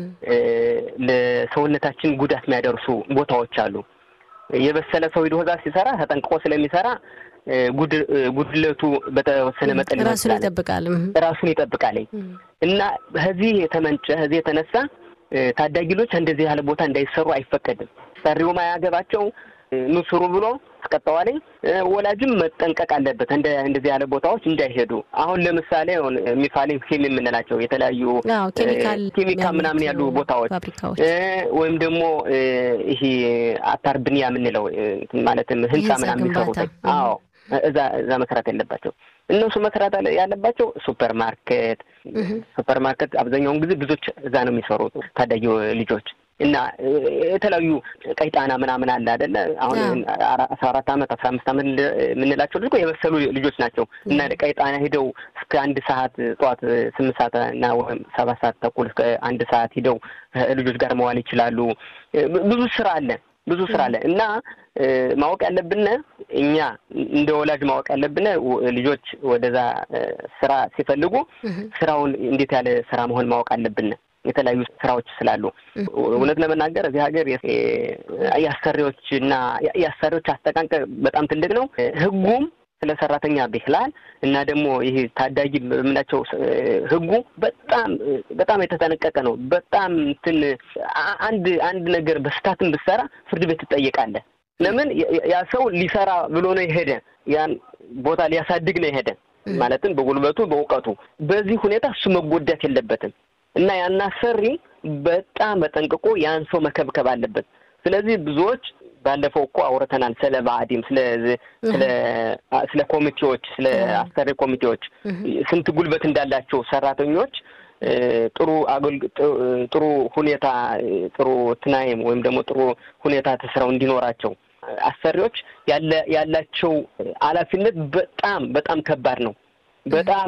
ለሰውነታችን ጉዳት የሚያደርሱ ቦታዎች አሉ። የበሰለ ሰው ሂዶ እዛ ሲሰራ ተጠንቅቆ ስለሚሰራ ጉድለቱ በተወሰነ መጠን ራሱን ይጠብቃል ራሱን ይጠብቃል እና ከዚህ የተመንጨ ከዚህ የተነሳ ታዳጊ ልጆች እንደዚህ ያለ ቦታ እንዳይሰሩ አይፈቀድም። ሰሪውም አያገባቸው ኑ ስሩ ብሎ አስቀጠዋለኝ። ወላጅም መጠንቀቅ አለበት እንደ እንደዚህ ያለ ቦታዎች እንዳይሄዱ። አሁን ለምሳሌ ሚፋሊንግ ፊልም የምንላቸው የተለያዩ ኬሚካል ምናምን ያሉ ቦታዎች ወይም ደግሞ ይሄ አታር ብንያ የምንለው ማለትም ህንፃ ምናምን የሚሰሩት አዎ እዛ እዛ መስራት ያለባቸው እነሱ መስራት ያለባቸው ሱፐር ማርኬት ሱፐር ማርኬት አብዛኛውን ጊዜ ብዙዎች እዛ ነው የሚሰሩት ታዳጊ ልጆች እና የተለያዩ ቀይጣና ምናምን አለ አይደለ? አሁን አስራ አራት አመት አስራ አምስት አመት የምንላቸው ልጅ የበሰሉ ልጆች ናቸው እና ቀይጣና ሂደው እስከ አንድ ሰዓት ጠዋት ስምንት ሰዓት እና ወይም ሰባት ሰዓት ተኩል እስከ አንድ ሰዓት ሂደው ልጆች ጋር መዋል ይችላሉ። ብዙ ስራ አለ ብዙ ስራ አለ እና ማወቅ ያለብን እኛ እንደ ወላጅ ማወቅ ያለብን ልጆች ወደዛ ስራ ሲፈልጉ ስራውን እንዴት ያለ ስራ መሆን ማወቅ አለብን። የተለያዩ ስራዎች ስላሉ እውነት ለመናገር እዚህ ሀገር የአሰሪዎች እና የአሰሪዎች አስተቃቀ በጣም ትልቅ ነው። ህጉም ስለ ሰራተኛ ብሂላል እና ደግሞ ይሄ ታዳጊ የምናቸው ህጉ በጣም በጣም የተጠነቀቀ ነው። በጣም እንትን አንድ አንድ ነገር በስታትን ብትሰራ ፍርድ ቤት ትጠየቃለህ። ለምን ያ ሰው ሊሰራ ብሎ ነው የሄደ ያን ቦታ ሊያሳድግ ነው የሄደ ማለትም በጉልበቱ በእውቀቱ። በዚህ ሁኔታ እሱ መጎዳት የለበትም እና ያን አሰሪ በጣም በጠንቅቆ ያን ሰው መከብከብ አለበት። ስለዚህ ብዙዎች ባለፈው እኮ አውርተናል ስለ ባዕዲም ስለ ስለ ስለ ኮሚቴዎች ስለ አሰሪ ኮሚቴዎች ስንት ጉልበት እንዳላቸው ሰራተኞች ጥሩ ጥሩ ሁኔታ ጥሩ ትናይም ወይም ደግሞ ጥሩ ሁኔታ ተስራው እንዲኖራቸው አሰሪዎች ያለ ያላቸው ኃላፊነት በጣም በጣም ከባድ ነው። በጣም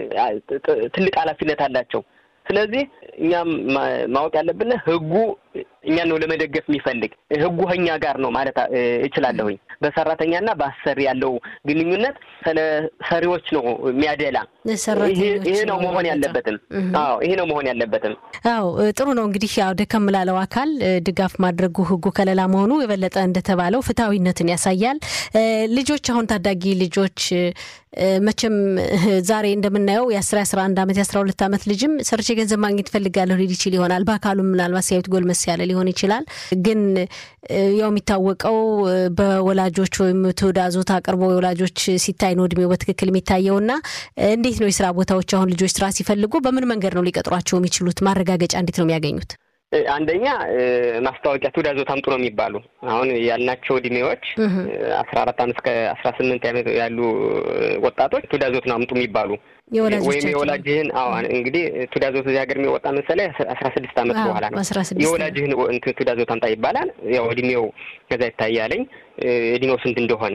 ትልቅ ኃላፊነት አላቸው። ስለዚህ እኛም ማወቅ ያለብን ህጉ እኛን ነው ለመደገፍ የሚፈልግ ህጉ ከኛ ጋር ነው ማለት እችላለሁኝ። በሰራተኛና በአሰሪ ያለው ግንኙነት ስለ ሰሪዎች ነው የሚያደላ። ይሄ ነው መሆን ያለበትም። አዎ ይሄ ነው መሆን ያለበትም። አዎ ጥሩ ነው። እንግዲህ ያው ደከም ላለው አካል ድጋፍ ማድረጉ ህጉ ከለላ መሆኑ የበለጠ እንደተባለው ፍትሐዊነትን ያሳያል። ልጆች አሁን ታዳጊ ልጆች መቼም ዛሬ እንደምናየው የአስራ የአስራ አንድ አመት የአስራ ሁለት አመት ልጅም ሰርቼ ገንዘብ ማግኘት ፈልጋለሁ ሊል ይችል ይሆናል። በአካሉም ምናልባት ሲያዩት ጎልመስ ያለ ሊሆን ይችላል። ግን ያው የሚታወቀው በወላጆች ወይም ትዕዛዞት አቅርቦ የወላጆች ሲታይ ነው እድሜው በትክክል የሚታየውና እንዴት ነው የስራ ቦታዎች አሁን ልጆች ስራ ሲፈልጉ በምን መንገድ ነው ሊቀጥሯቸው የሚችሉት? ማረጋገጫ እንዴት ነው የሚያገኙት? አንደኛ ማስታወቂያ ትዕዛዞት አምጡ ነው የሚባሉ። አሁን ያልናቸው እድሜዎች አስራ አራት አመት እስከ አስራ ስምንት ዓመት ያሉ ወጣቶች ትዕዛዞት ነው አምጡ የሚባሉ ወይም የወላጅህን አዎ እንግዲህ ትዕዛዞት እዚህ ሀገር የሚወጣ መሰለህ አስራ ስድስት አመት በኋላ ነው። የወላጅህን ትዕዛዞት አምጣ ይባላል። ያው እድሜው ከዛ ይታያለኝ እድሜው ስንት እንደሆነ።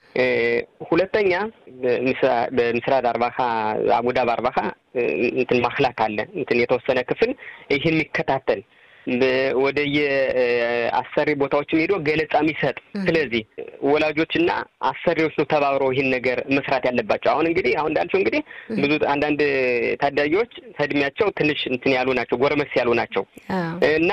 ሁለተኛ በምስራድ አርባካ አቡዳብ አርባካ እንትን ማክላክ አለ እንትን የተወሰነ ክፍል ይህን የሚከታተል ወደ የአሰሪ ቦታዎችም ሄዶ ገለጻ የሚሰጥ ስለዚህ ወላጆችና አሰሪዎች ነው ተባብረው ይህን ነገር መስራት ያለባቸው። አሁን እንግዲህ አሁን እንዳልሽው እንግዲህ ብዙ አንዳንድ ታዳጊዎች ከእድሜያቸው ትንሽ እንትን ያሉ ናቸው፣ ጎረመስ ያሉ ናቸው እና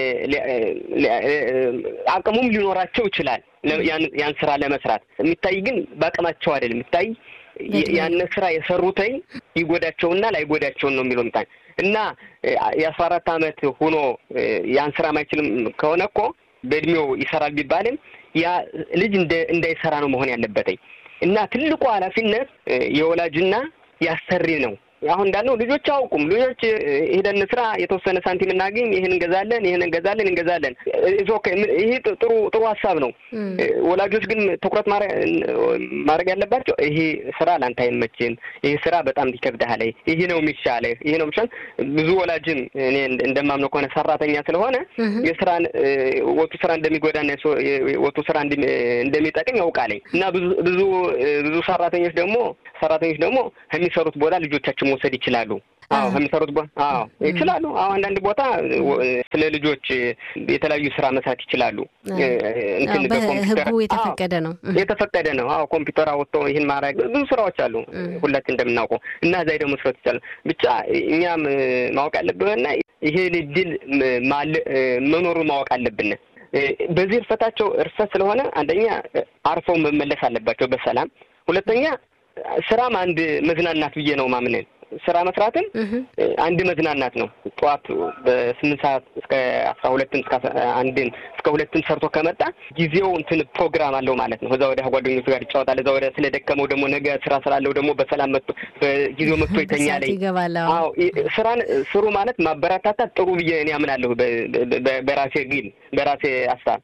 አቅሙም ሊኖራቸው ይችላል ያን ስራ ለመስራት የሚታይ ግን በአቅማቸው አይደለም የሚታይ ያን ስራ የሰሩተኝ ይጎዳቸውና ላይጎዳቸውን ነው የሚለው ምጣኝ እና የአስራ አራት አመት ሆኖ ያን ስራ ማይችልም ከሆነ እኮ በእድሜው ይሰራል ቢባልም ያ ልጅ እንዳይሰራ ነው መሆን ያለበትኝ እና ትልቁ ኃላፊነት የወላጅና ያሰሪ ነው። አሁን እንዳልነው ልጆች አያውቁም። ልጆች ሄደን ስራ የተወሰነ ሳንቲም እናገኝ፣ ይህን እንገዛለን፣ ይህን እንገዛለን እንገዛለን። ይሄ ጥሩ ጥሩ ሀሳብ ነው። ወላጆች ግን ትኩረት ማድረግ ያለባቸው ይሄ ስራ ለአንተ አይመችም፣ ይሄ ስራ በጣም ይከብድሃል፣ ይሄ ነው የሚሻልህ፣ ይሄ ነው የሚሻል። ብዙ ወላጅም እኔ እንደማምነው ከሆነ ሰራተኛ ስለሆነ የስራን ወጡ ስራ እንደሚጎዳና ወጡ ስራ እንደሚጠቅም ያውቃለኝ እና ብዙ ብዙ ብዙ ሰራተኞች ደግሞ ሰራተኞች ደግሞ ከሚሰሩት ቦታ ልጆቻችን መውሰድ ይችላሉ። አዎ ከሚሰሩት ቦታ አዎ ይችላሉ። አዎ አንዳንድ ቦታ ስለ ልጆች የተለያዩ ስራ መስራት ይችላሉ። እንትን በህጉ የተፈቀደ ነው የተፈቀደ ነው። አዎ ኮምፒውተር አወጥቶ ይህን ማድረግ ብዙ ስራዎች አሉ ሁላችን እንደምናውቀው እና እዛ ደግሞ መስራት ይቻላል። ብቻ እኛም ማወቅ ያለብንና ይሄን እድል መኖሩን ማወቅ አለብን። በዚህ እርፈታቸው እርፈት ስለሆነ አንደኛ አርፈው መመለስ አለባቸው በሰላም ሁለተኛ ስራም አንድ መዝናናት ብዬ ነው ማምነን። ስራ መስራትም አንድ መዝናናት ነው። ጠዋት በስምንት ሰዓት እስከ አስራ ሁለትም እስከ አንድም እስከ ሁለትም ሰርቶ ከመጣ ጊዜው እንትን ፕሮግራም አለው ማለት ነው። እዛ ወደ ጓደኞቹ ጋር ይጫወታል። እዛ ወደ ስለደከመው ደግሞ ነገ ስራ ስላለው ደግሞ በሰላም መጥቶ በጊዜው መጥቶ ይተኛል። አዎ ስራን ስሩ ማለት ማበረታታት ጥሩ ብዬ እኔ አምናለሁ። በራሴ ግን በራሴ ሀሳብ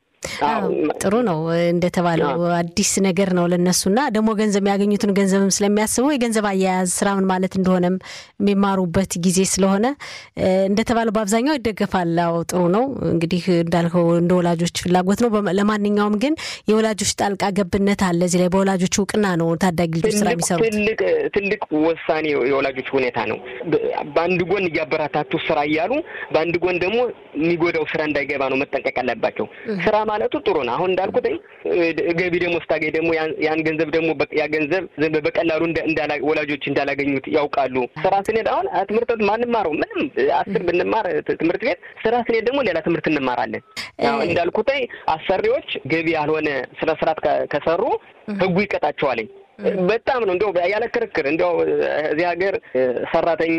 ጥሩ ነው። እንደተባለው አዲስ ነገር ነው ለነሱና ደግሞ ገንዘብ የሚያገኙትን ገንዘብም ስለሚያስቡ የገንዘብ አያያዝ ስራ ምን ማለት እንደሆነም የሚማሩበት ጊዜ ስለሆነ እንደተባለው በአብዛኛው ይደገፋል። አዎ ጥሩ ነው። እንግዲህ እንዳልከው እንደ ወላጆች ፍላጎት ነው። ለማንኛውም ግን የወላጆች ጣልቃ ገብነት አለ እዚህ ላይ በወላጆች እውቅና ነው ታዳጊ ልጆች ስራ የሚሰሩት። ትልቅ ትልቅ ውሳኔ የወላጆች ሁኔታ ነው። በአንድ ጎን እያበረታቱ ስራ እያሉ በአንድ ጎን ደግሞ የሚጎዳው ስራ እንዳይገባ ነው መጠንቀቅ አለባቸው። ስራ ማለቱ ጥሩ ነው። አሁን እንዳልኩት ገቢ ደግሞ ስታገኝ ደግሞ ያን ገንዘብ ደግሞ ያ ገንዘብ በቀላሉ ወላጆች እንዳላገኙት ያውቃሉ። ስራ ስንሄድ አሁን ትምህርት ቤት ማንማረው ምንም አስር ብንማር ትምህርት ቤት ስራ ስንሄድ ደግሞ ሌላ ትምህርት እንማራለን። እንዳልኩት አሰሪዎች ገቢ ያልሆነ ስነ ስርዓት ከሰሩ ህጉ ይቀጣቸዋለኝ። በጣም ነው እንዲያው ያለ ክርክር እንዲያው እዚህ ሀገር ሰራተኛ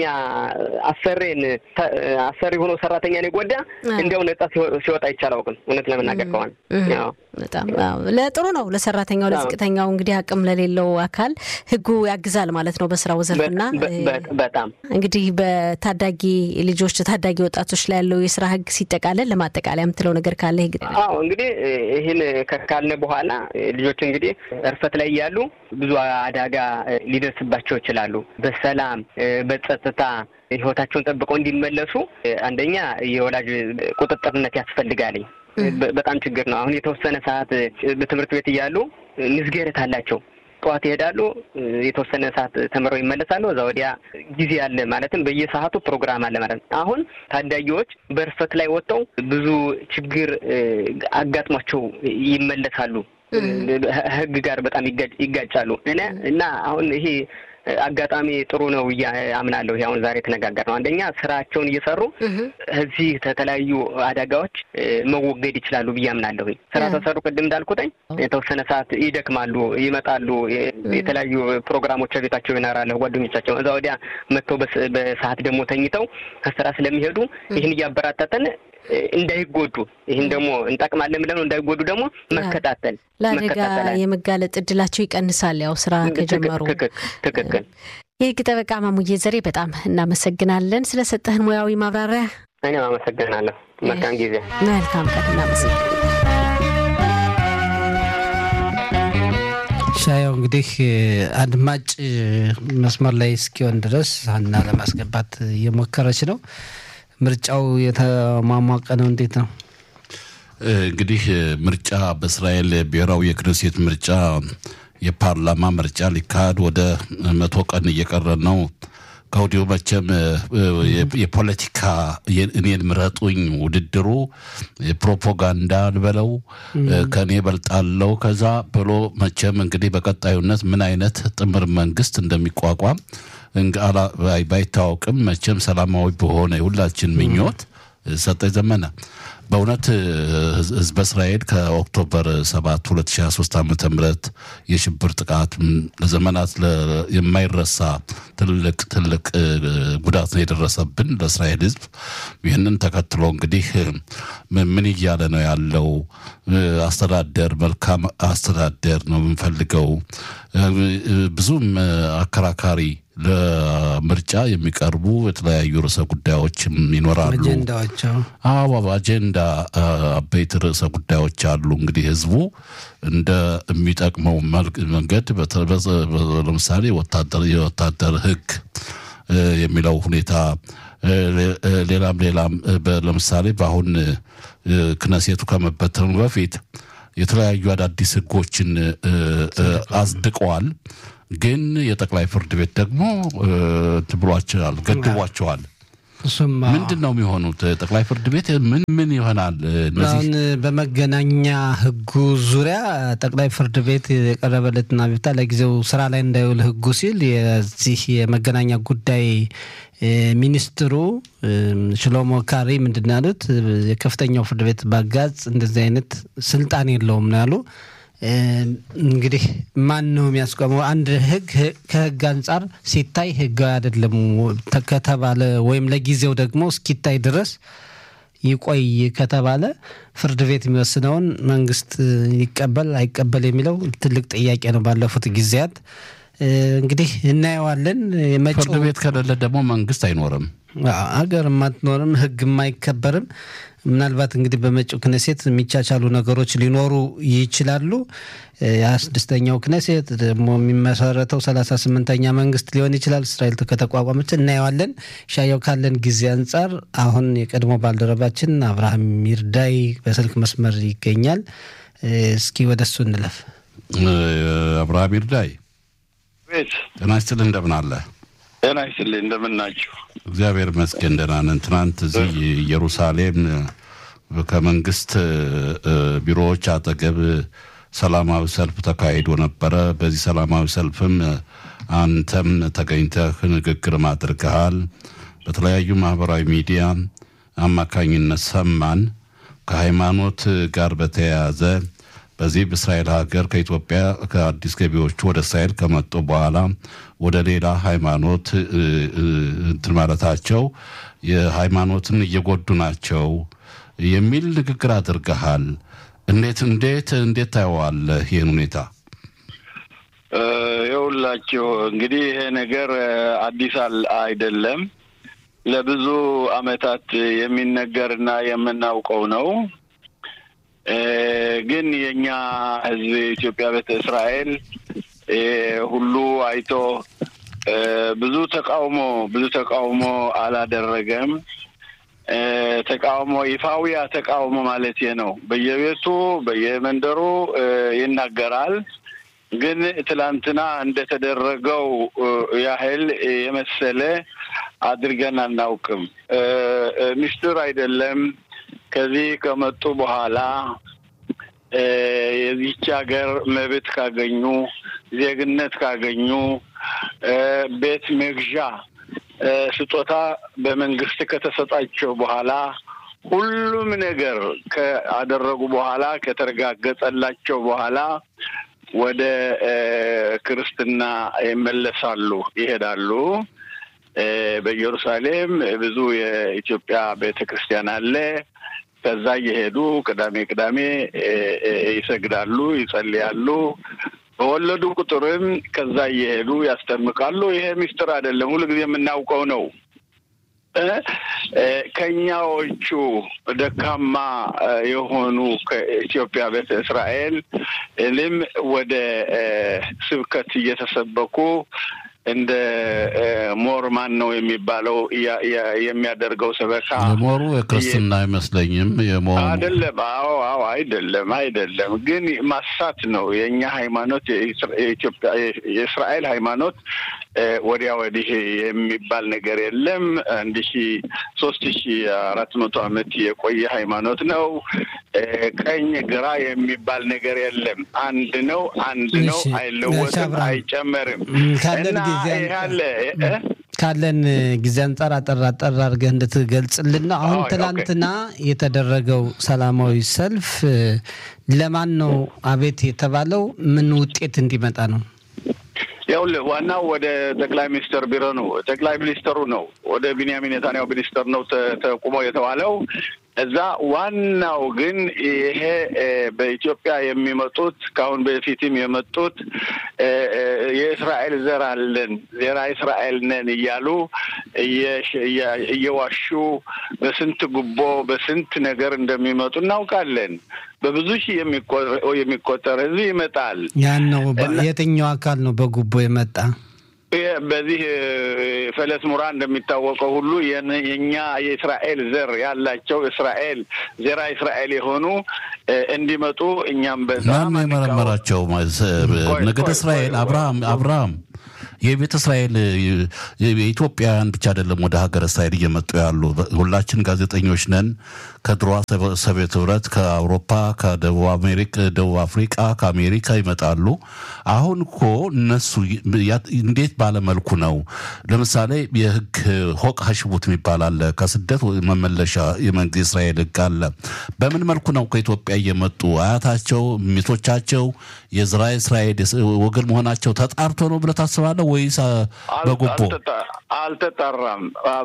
አሰሬን አሰሪ ሆኖ ሰራተኛን የጎዳ እንዲያው ነጻ ሲወጣ ይቻል አውቅም። እውነት ለመናገር ከሆነ በጣም ለጥሩ ነው ለሰራተኛው ለዝቅተኛው እንግዲህ አቅም ለሌለው አካል ህጉ ያግዛል ማለት ነው በስራው ዘርፍና በጣም እንግዲህ በታዳጊ ልጆች ታዳጊ ወጣቶች ላይ ያለው የስራ ህግ ሲጠቃለል ለማጠቃለያ የምትለው ነገር ካለ ህግ አዎ እንግዲህ ይህን ካልነ በኋላ ልጆች እንግዲህ እርፈት ላይ እያሉ ብዙ አደጋ ሊደርስባቸው ይችላሉ። በሰላም በጸጥታ ህይወታቸውን ጠብቀው እንዲመለሱ አንደኛ የወላጅ ቁጥጥርነት ያስፈልጋልኝ። በጣም ችግር ነው። አሁን የተወሰነ ሰዓት በትምህርት ቤት እያሉ ምዝገረት አላቸው። ጠዋት ይሄዳሉ፣ የተወሰነ ሰዓት ተምረው ይመለሳሉ። እዛ ወዲያ ጊዜ አለ ማለትም በየሰዓቱ ፕሮግራም አለ ማለት ነው። አሁን ታዳጊዎች በእርፈት ላይ ወጥተው ብዙ ችግር አጋጥሟቸው ይመለሳሉ። ህግ ጋር በጣም ይጋጫሉ እና አሁን ይሄ አጋጣሚ ጥሩ ነው ብዬ አምናለሁ። አሁን ዛሬ የተነጋገር ነው። አንደኛ ስራቸውን እየሰሩ እዚህ ከተለያዩ አደጋዎች መወገድ ይችላሉ ብዬ አምናለሁ። ስራ ተሰሩ ቅድም እንዳልኩትኝ የተወሰነ ሰዓት ይደክማሉ፣ ይመጣሉ፣ የተለያዩ ፕሮግራሞች ቤታቸው ይኖራሉ ጓደኞቻቸው። እዛ ወዲያ መጥተው በሰዓት ደግሞ ተኝተው ከስራ ስለሚሄዱ ይህን እያበራታተን እንዳይጎዱ ይህን ደግሞ እንጠቅማለን ብለን እንዳይጎዱ ደግሞ መከታተል ለአደጋ የመጋለጥ እድላቸው ይቀንሳል። ያው ስራ ከጀመሩ ትክክል። የህግ ጠበቃ ማሙዬ ዘሬ በጣም እናመሰግናለን ስለሰጠህን ሙያዊ ማብራሪያ። እኔም አመሰግናለሁ። መልካም ጊዜ። መልካም ቀን። እናመሰግናለን። ሻያው እንግዲህ አድማጭ መስመር ላይ እስኪሆን ድረስ ሀና ለማስገባት እየሞከረች ነው። ምርጫው የተሟሟቀ ነው። እንዴት ነው እንግዲህ ምርጫ በእስራኤል ብሔራዊ የክነሴት ምርጫ የፓርላማ ምርጫ ሊካሄድ ወደ መቶ ቀን እየቀረ ነው። ከወዲሁ መቼም የፖለቲካ እኔን ምረጡኝ ውድድሩ ፕሮፓጋንዳ ልበለው ከእኔ በልጣለው ከዛ ብሎ መቼም እንግዲህ በቀጣዩነት ምን አይነት ጥምር መንግስት እንደሚቋቋም ባይታወቅም መቼም ሰላማዊ በሆነ የሁላችን ምኞት ሰጠ ዘመነ በእውነት ህዝበ እስራኤል ከኦክቶበር 7 2023 ዓ ም የሽብር ጥቃት ለዘመናት የማይረሳ ትልቅ ትልቅ ጉዳት ነው የደረሰብን ለእስራኤል ህዝብ። ይህንን ተከትሎ እንግዲህ ምን እያለ ነው ያለው? አስተዳደር መልካም አስተዳደር ነው የምንፈልገው። ብዙም አከራካሪ ለምርጫ የሚቀርቡ የተለያዩ ርዕሰ ጉዳዮችም ይኖራሉ። አጀንዳዎቸው አዎ አጀንዳ አበይት ርዕሰ ጉዳዮች አሉ። እንግዲህ ህዝቡ እንደ የሚጠቅመው መንገድ ለምሳሌ የወታደር ህግ የሚለው ሁኔታ ሌላም ሌላም ለምሳሌ በአሁን ክነሴቱ ከመበተኑ በፊት የተለያዩ አዳዲስ ህጎችን አጽድቀዋል። ግን የጠቅላይ ፍርድ ቤት ደግሞ ብሏቸዋል፣ ገድቧቸዋል። እሱም ምንድን ነው የሚሆኑት? ጠቅላይ ፍርድ ቤት ምን ምን ይሆናል? እነዚህ አሁን በመገናኛ ህጉ ዙሪያ ጠቅላይ ፍርድ ቤት የቀረበለትን አቤቱታ ለጊዜው ስራ ላይ እንዳይውል ህጉ ሲል የዚህ የመገናኛ ጉዳይ ሚኒስትሩ ሽሎሞ ካሪ ምንድን ነው ያሉት? የከፍተኛው ፍርድ ቤት ባጋዝ እንደዚህ አይነት ስልጣን የለውም ነው ያሉ። እንግዲህ ማን ነው የሚያስቆመው? አንድ ህግ ከህግ አንጻር ሲታይ ህጋዊ አይደለም ከተባለ ወይም ለጊዜው ደግሞ እስኪታይ ድረስ ይቆይ ከተባለ ፍርድ ቤት የሚወስነውን መንግስት ይቀበል አይቀበል የሚለው ትልቅ ጥያቄ ነው። ባለፉት ጊዜያት እንግዲህ እናየዋለን። ፍርድ ቤት ከሌለ ደግሞ መንግስት አይኖርም፣ ሀገር አትኖርም፣ ህግም አይከበርም። ምናልባት እንግዲህ በመጪው ክነሴት የሚቻቻሉ ነገሮች ሊኖሩ ይችላሉ። የስድስተኛው ክነሴት ደግሞ የሚመሰረተው ሰላሳ ስምንተኛ መንግስት ሊሆን ይችላል። እስራኤል ከተቋቋመች እናየዋለን። ሻየው ካለን ጊዜ አንጻር አሁን የቀድሞ ባልደረባችን አብርሃም ይርዳይ በስልክ መስመር ይገኛል። እስኪ ወደ እሱ እንለፍ። አብርሃም ይርዳይ ቤት ጤና ይስጥልህ፣ እንደምን አለ? ጤና ይስጥልኝ። እንደምን ናችሁ? እግዚአብሔር ይመስገን ደህና ነን። ትናንት እዚህ ኢየሩሳሌም ከመንግስት ቢሮዎች አጠገብ ሰላማዊ ሰልፍ ተካሂዶ ነበረ። በዚህ ሰላማዊ ሰልፍም አንተም ተገኝተህ ንግግርም አድርገሃል። በተለያዩ ማህበራዊ ሚዲያ አማካኝነት ሰማን። ከሃይማኖት ጋር በተያያዘ በዚህ በእስራኤል ሀገር ከኢትዮጵያ ከአዲስ ገቢዎቹ ወደ እስራኤል ከመጡ በኋላ ወደ ሌላ ሃይማኖት እንትን ማለታቸው የሃይማኖትን እየጎዱ ናቸው የሚል ንግግር አድርገሃል። እንዴት እንዴት እንዴት ታየዋለህ ይህን ሁኔታ? የሁላችሁ እንግዲህ ይሄ ነገር አዲስ አይደለም። ለብዙ አመታት የሚነገርና የምናውቀው ነው። ግን የእኛ ህዝብ የኢትዮጵያ ቤተ እስራኤል ሁሉ አይቶ ብዙ ተቃውሞ ብዙ ተቃውሞ አላደረገም። ተቃውሞ ይፋዊያ ተቃውሞ ማለት ነው። በየቤቱ በየመንደሩ ይናገራል። ግን ትላንትና እንደተደረገው ያህል የመሰለ አድርገን አናውቅም። ሚስጥር አይደለም። ከዚህ ከመጡ በኋላ የዚች ሀገር መብት ካገኙ፣ ዜግነት ካገኙ፣ ቤት መግዣ ስጦታ በመንግስት ከተሰጣቸው በኋላ ሁሉም ነገር ካደረጉ በኋላ ከተረጋገጠላቸው በኋላ ወደ ክርስትና ይመለሳሉ፣ ይሄዳሉ። በኢየሩሳሌም ብዙ የኢትዮጵያ ቤተ ክርስቲያን አለ። ከዛ እየሄዱ ቅዳሜ ቅዳሜ ይሰግዳሉ፣ ይጸልያሉ። በወለዱ ቁጥርም ከዛ እየሄዱ ያስጠምቃሉ። ይሄ ሚስጥር አይደለም፣ ሁሉ ጊዜ የምናውቀው ነው። ከኛዎቹ ደካማ የሆኑ ከኢትዮጵያ ቤተ እስራኤል ልም ወደ ስብከት እየተሰበኩ እንደ ሞር ማን ነው የሚባለው የሚያደርገው ሰበካ የሞሩ የክርስትና አይመስለኝም። የሞሩ አይደለም። አዎ አዎ፣ አይደለም አይደለም። ግን ማሳት ነው የእኛ ሃይማኖት የኢትዮጵያ የእስራኤል ሃይማኖት ወዲያ ወዲህ የሚባል ነገር የለም። አንድ ሺ ሶስት ሺ አራት መቶ ዓመት የቆየ ሃይማኖት ነው። ቀኝ ግራ የሚባል ነገር የለም። አንድ ነው፣ አንድ ነው፣ አይለወጥም፣ አይጨመርም። እና ይህ አለ ካለን ጊዜ አንጻር አጠር አጠር አድርገህ እንድትገልጽልን ነው። አሁን ኦኬ፣ ኦኬ። ትላንትና የተደረገው ሰላማዊ ሰልፍ ለማን ነው አቤት የተባለው? ምን ውጤት እንዲመጣ ነው? ይኸውልህ ዋናው ወደ ጠቅላይ ሚኒስትር ቢሮ ነው። ጠቅላይ ሚኒስትሩ ነው ወደ ቢንያሚን ኔታንያሁ ሚኒስትር ነው ተ- ተቁሞ የተባለው እዛ። ዋናው ግን ይሄ እ፣ በኢትዮጵያ የሚመጡት ከአሁን በፊትም የመጡት እ፣ እ፣ የእስራኤል ዘር አለን ዜራ እስራኤል ነን እያሉ እየሽ- እያ- እየዋሹ በስንት ጉቦ በስንት ነገር እንደሚመጡ እናውቃለን። በብዙ ሺህ የሚቆ- የሚቆጠር ህዝብ ይመጣል። ያን ነው በ- የትኛው አካል ነው በጉቦ የመጣ? ይህ በዚህ እ፣ ፈለስ ሙራ እንደሚታወቀው ሁሉ የን- የእኛ የእስራኤል ዘር ያላቸው እስራኤል ዜራ እስራኤል የሆኑ እ፣ እንዲመጡ እኛም በጣም ማን ነው የመረመራቸው? ቆይ፣ ነገደ ቆይ፣ እስራኤል ቆይ፣ አብርሃም ቆይ። አብርሃም የቤተ እስራኤል የ- የኢትዮጵያውያን ብቻ አይደለም ወደ ሀገር እስራኤል እየመጡ ያሉ። ሁላችን ጋዜጠኞች ነን። ከድሮ ሶቪየት ህብረት፣ ከአውሮፓ፣ ከደቡብ አሜሪካ፣ ደቡብ አፍሪቃ፣ ከአሜሪካ ይመጣሉ። አሁን እኮ እነሱ ያ- እንዴት ባለመልኩ ነው? ለምሳሌ የህግ ሆቅ ሀሽቡት የሚባል አለ። ከስደት መመለሻ የመንግስት የእስራኤል ህግ አለ። በምን መልኩ ነው ከኢትዮጵያ እየመጡ አያታቸው ሚቶቻቸው የዝራ እስራኤል ወገን መሆናቸው ተጣርቶ ነው ብለህ ታስባለህ ወይስ አ፣ በጉቦ? አልተጣ- አልተጣራም።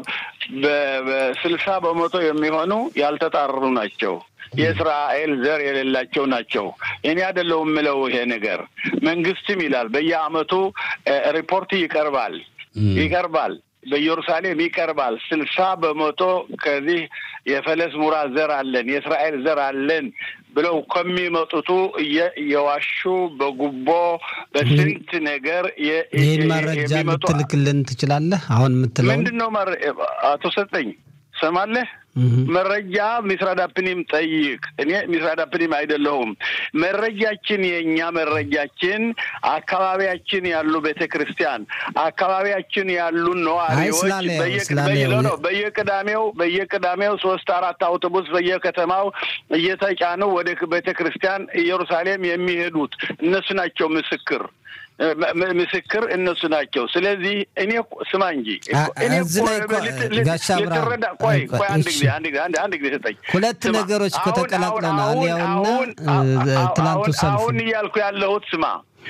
በ- በስልሳ በመቶ የሚሆኑ ያልተጣሩ ናቸው። የእስራኤል ዘር የሌላቸው ናቸው። እኔ አይደለሁም የምለው ይሄ ነገር መንግስትም ይላል። በየአመቱ እ፣ ሪፖርት ይቀርባል ይቀርባል በኢየሩሳሌም ይቀርባል። ስልሳ በመቶ ከዚህ የፈለስ ሙራ ዘር አለን የእስራኤል ዘር አለን ብለው ከሚመጡቱ እየ- የዋሹ በጉቦ በስንት ነገር የ- ይህን የ- መረጃ የሚመጡ ልትልክልን ትችላለህ? አሁን የምትለውን ምንድን ነው መረ- አቶ ሰጠኝ ሰማለህ? እህ። መረጃ ሚስራዳፕኒም ጠይቅ። እኔ ሚስራዳፕኒም አይደለሁም። መረጃችን የእኛ መረጃችን አካባቢያችን ያሉ ቤተ ክርስቲያን አካባቢያችን ያሉ ነዋሪዎች ስላለ- በየ- ስላለ- በየ- ነው፣ በየቅዳሜው በየቅዳሜው ሶስት አራት አውቶቡስ በየከተማው እየተጫኑ ወደ ቤተ ክርስቲያን ኢየሩሳሌም የሚሄዱት እነሱ ናቸው ምስክር ም- ም- ምስክር እነሱ ናቸው። ስለዚህ እኔ እኮ- ስማ እንጂ አ- እኔ እዚህ እኮ ላይ እኮ ልት- ልት- ጋሻ አብርሃም፣ ልትረዳ ቆይ ቆይ፣ ቆይ አንድ እሺ። ጊዜ አንድ ጊዜ አንድ አንድ ጊዜ ሰጠኝ። ሁለት ስማ፣ ነገሮች እኮ አሁን- ተቀላቅለናል። አሁን- ያውና አሁን- እ፣ አሁን- ትላንቱ አሁን- ሰልፍ አሁን እያልኩ ያለሁት ስማ፣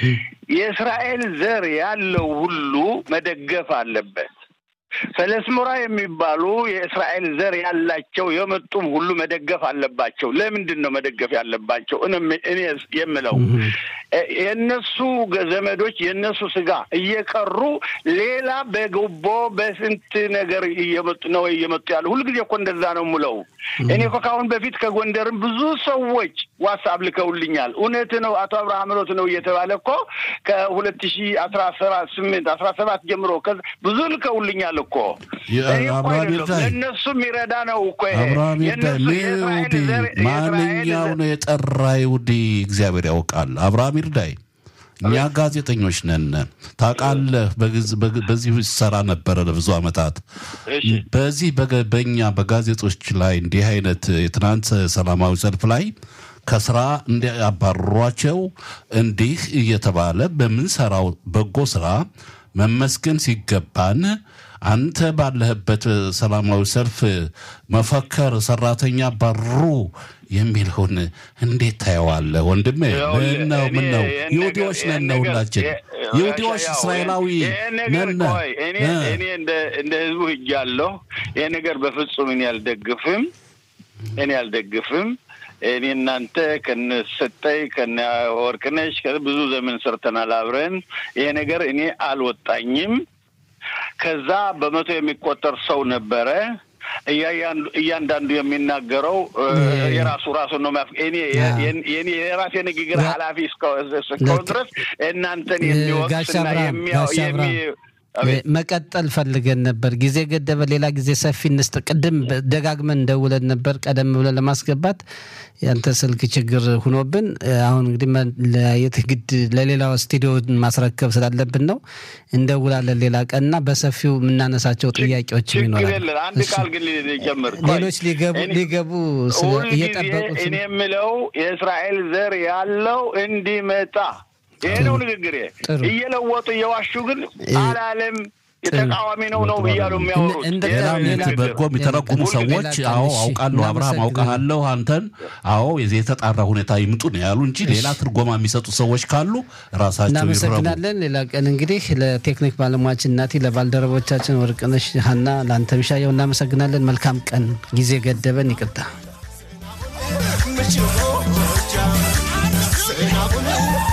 የእስራኤል ዘር ያለው ሁሉ መደገፍ አለበት። ፈለስሙራ የሚባሉ የእስራኤል ዘር ያላቸው የመጡም ሁሉ መደገፍ አለባቸው። ለምንድን ነው መደገፍ ያለባቸው? እኔም- እኔ የምለው እ- የእነሱ ገ- ዘመዶች የእነሱ ስጋ እየቀሩ ሌላ በጉቦ በስንት ነገር እየመጡ ነው እየመጡ ያሉ። ሁልጊዜ እኮ እንደዛ ነው የምለው። እኔ እኮ ከአሁን በፊት ከጎንደርም ብዙ ሰዎች ዋትስአፕ ልከውልኛል። እውነት ነው አቶ አብርሃም ሮት ነው እየተባለ እኮ ከሁለት ሺ አስራ ሰባት ስምንት አስራ ሰባት ጀምሮ ከዛ ብዙ ልከውልኛል እኮ የ- እኔ እኮ አብርሃም አይደለም፣ ይርዳኝ። ለእነሱ የሚረዳ ነው እኮ ይሄ። አብርሃም ይርዳኝ። የእነሱ የእስራኤል ይሁዲ ዘር- የእስራኤል ማንኛው ዘር- ነው የጠራ ይሁዲ እግዚአብሔር ያውቃል። አብርሃም ይርዳኝ። እኛ ጋዜጠኞች ነን። ታውቃለህ፣ በግዝ- በግ- በዚህ ሰራ ነበረ ለብዙ ዓመታት። እሺ። በዚህ በገ- በእኛ በጋዜጦች ላይ እንዲህ አይነት የትናንት ሰላማዊ ሰልፍ ላይ ከስራ እንዲያባርሯቸው እንዲህ እየተባለ በምንሰራው በጎ ስራ መመስገን ሲገባን አንተ ባለህበት ሰላማዊ ሰልፍ መፈከር ሰራተኛ ባሩ የሚለውን እንዴት ታየዋለህ ወንድሜ? ይኸውልህ፣ ምን ነው ምን ነው? እኔ ይህን ይሁዲዎች ነገር- ነን ይህን ነው ነገር- ሁላችን ይህ- ይሁዲዎች ያው እስራኤላዊ ይህን ነገር ነን። ቆይ፣ እኔ እ። እኔ እንደ እንደ ህዝቡ ሂጃለሁ። ይህ ነገር በፍጹም እኔ አልደግፍም፣ እኔ አልደግፍም። እኔ እናንተ ከነ ሰጠኝ ከነ ወርቅነሽ ብዙ ዘመን ሰርተናል አብረን። ይሄ ነገር እኔ አልወጣኝም። ከዛ በመቶ የሚቆጠር ሰው ነበረ። እያንዳንዱ- እያንዳንዱ የሚናገረው እ፣ የራሱ ራሱን ነው። ማፍ- እኔ ያ። የኔ- የኔ የራሴ ንግግር ያ። ኃላፊ እስከ- እስከሆን ድረስ እናንተን ጋሻ የሚወቅስና አብርሃም የሚያ- ጋሻ አብርሃም የሚ- አቤት። መቀጠል ፈልገን ነበር። ጊዜ ገደበ። ሌላ ጊዜ ሰፊ እንስጥ። ቅድም ደጋግመን ደውለን ነበር ቀደም ብለን ለማስገባት ያንተ ስልክ ችግር ሁኖብን አሁን እንግዲህ መለያየት ግድ ለሌላው ስቱዲዮ ማስረከብ ስላለብን ነው። እንደውላለን ሌላ ቀንና በሰፊው የምናነሳቸው ጥያቄዎችም ችግር ይኖራል። የለም። አንድ እሺ። ቃል ግን ሊጀምር ሌሎች ሊገቡ እኔ- ሊገቡ ስለ- ሁልጊዜ እየጠበቁ እኔ ስለ- የምለው የእስራኤል ዘር ያለው እንዲመጣ ይሄ ነው ንግግሬ። ጥሩ። እየለወጡ እየዋሹ ግን አላለም የተቃዋሚ ነው ነው እያሉ የሚያወሩት በጎ የሚተረጉሙ ሰዎች አዎ አውቃለሁ፣ አብርሃም አውቃለሁ፣ አንተን አዎ የተጣራ ሁኔታ ይምጡ ነው ያሉ እንጂ ሌላ ትርጎማ የሚሰጡ ሰዎች ካሉ ራሳቸው እናመሰግናለን። ሌላ ቀን እንግዲህ ለቴክኒክ ባለሙያችን እናቴ፣ ለባልደረቦቻችን ወርቅነሽ ሀና፣ ለአንተ ምሻየው እናመሰግናለን። መልካም ቀን። ጊዜ ገደበን፣ ይቅርታ።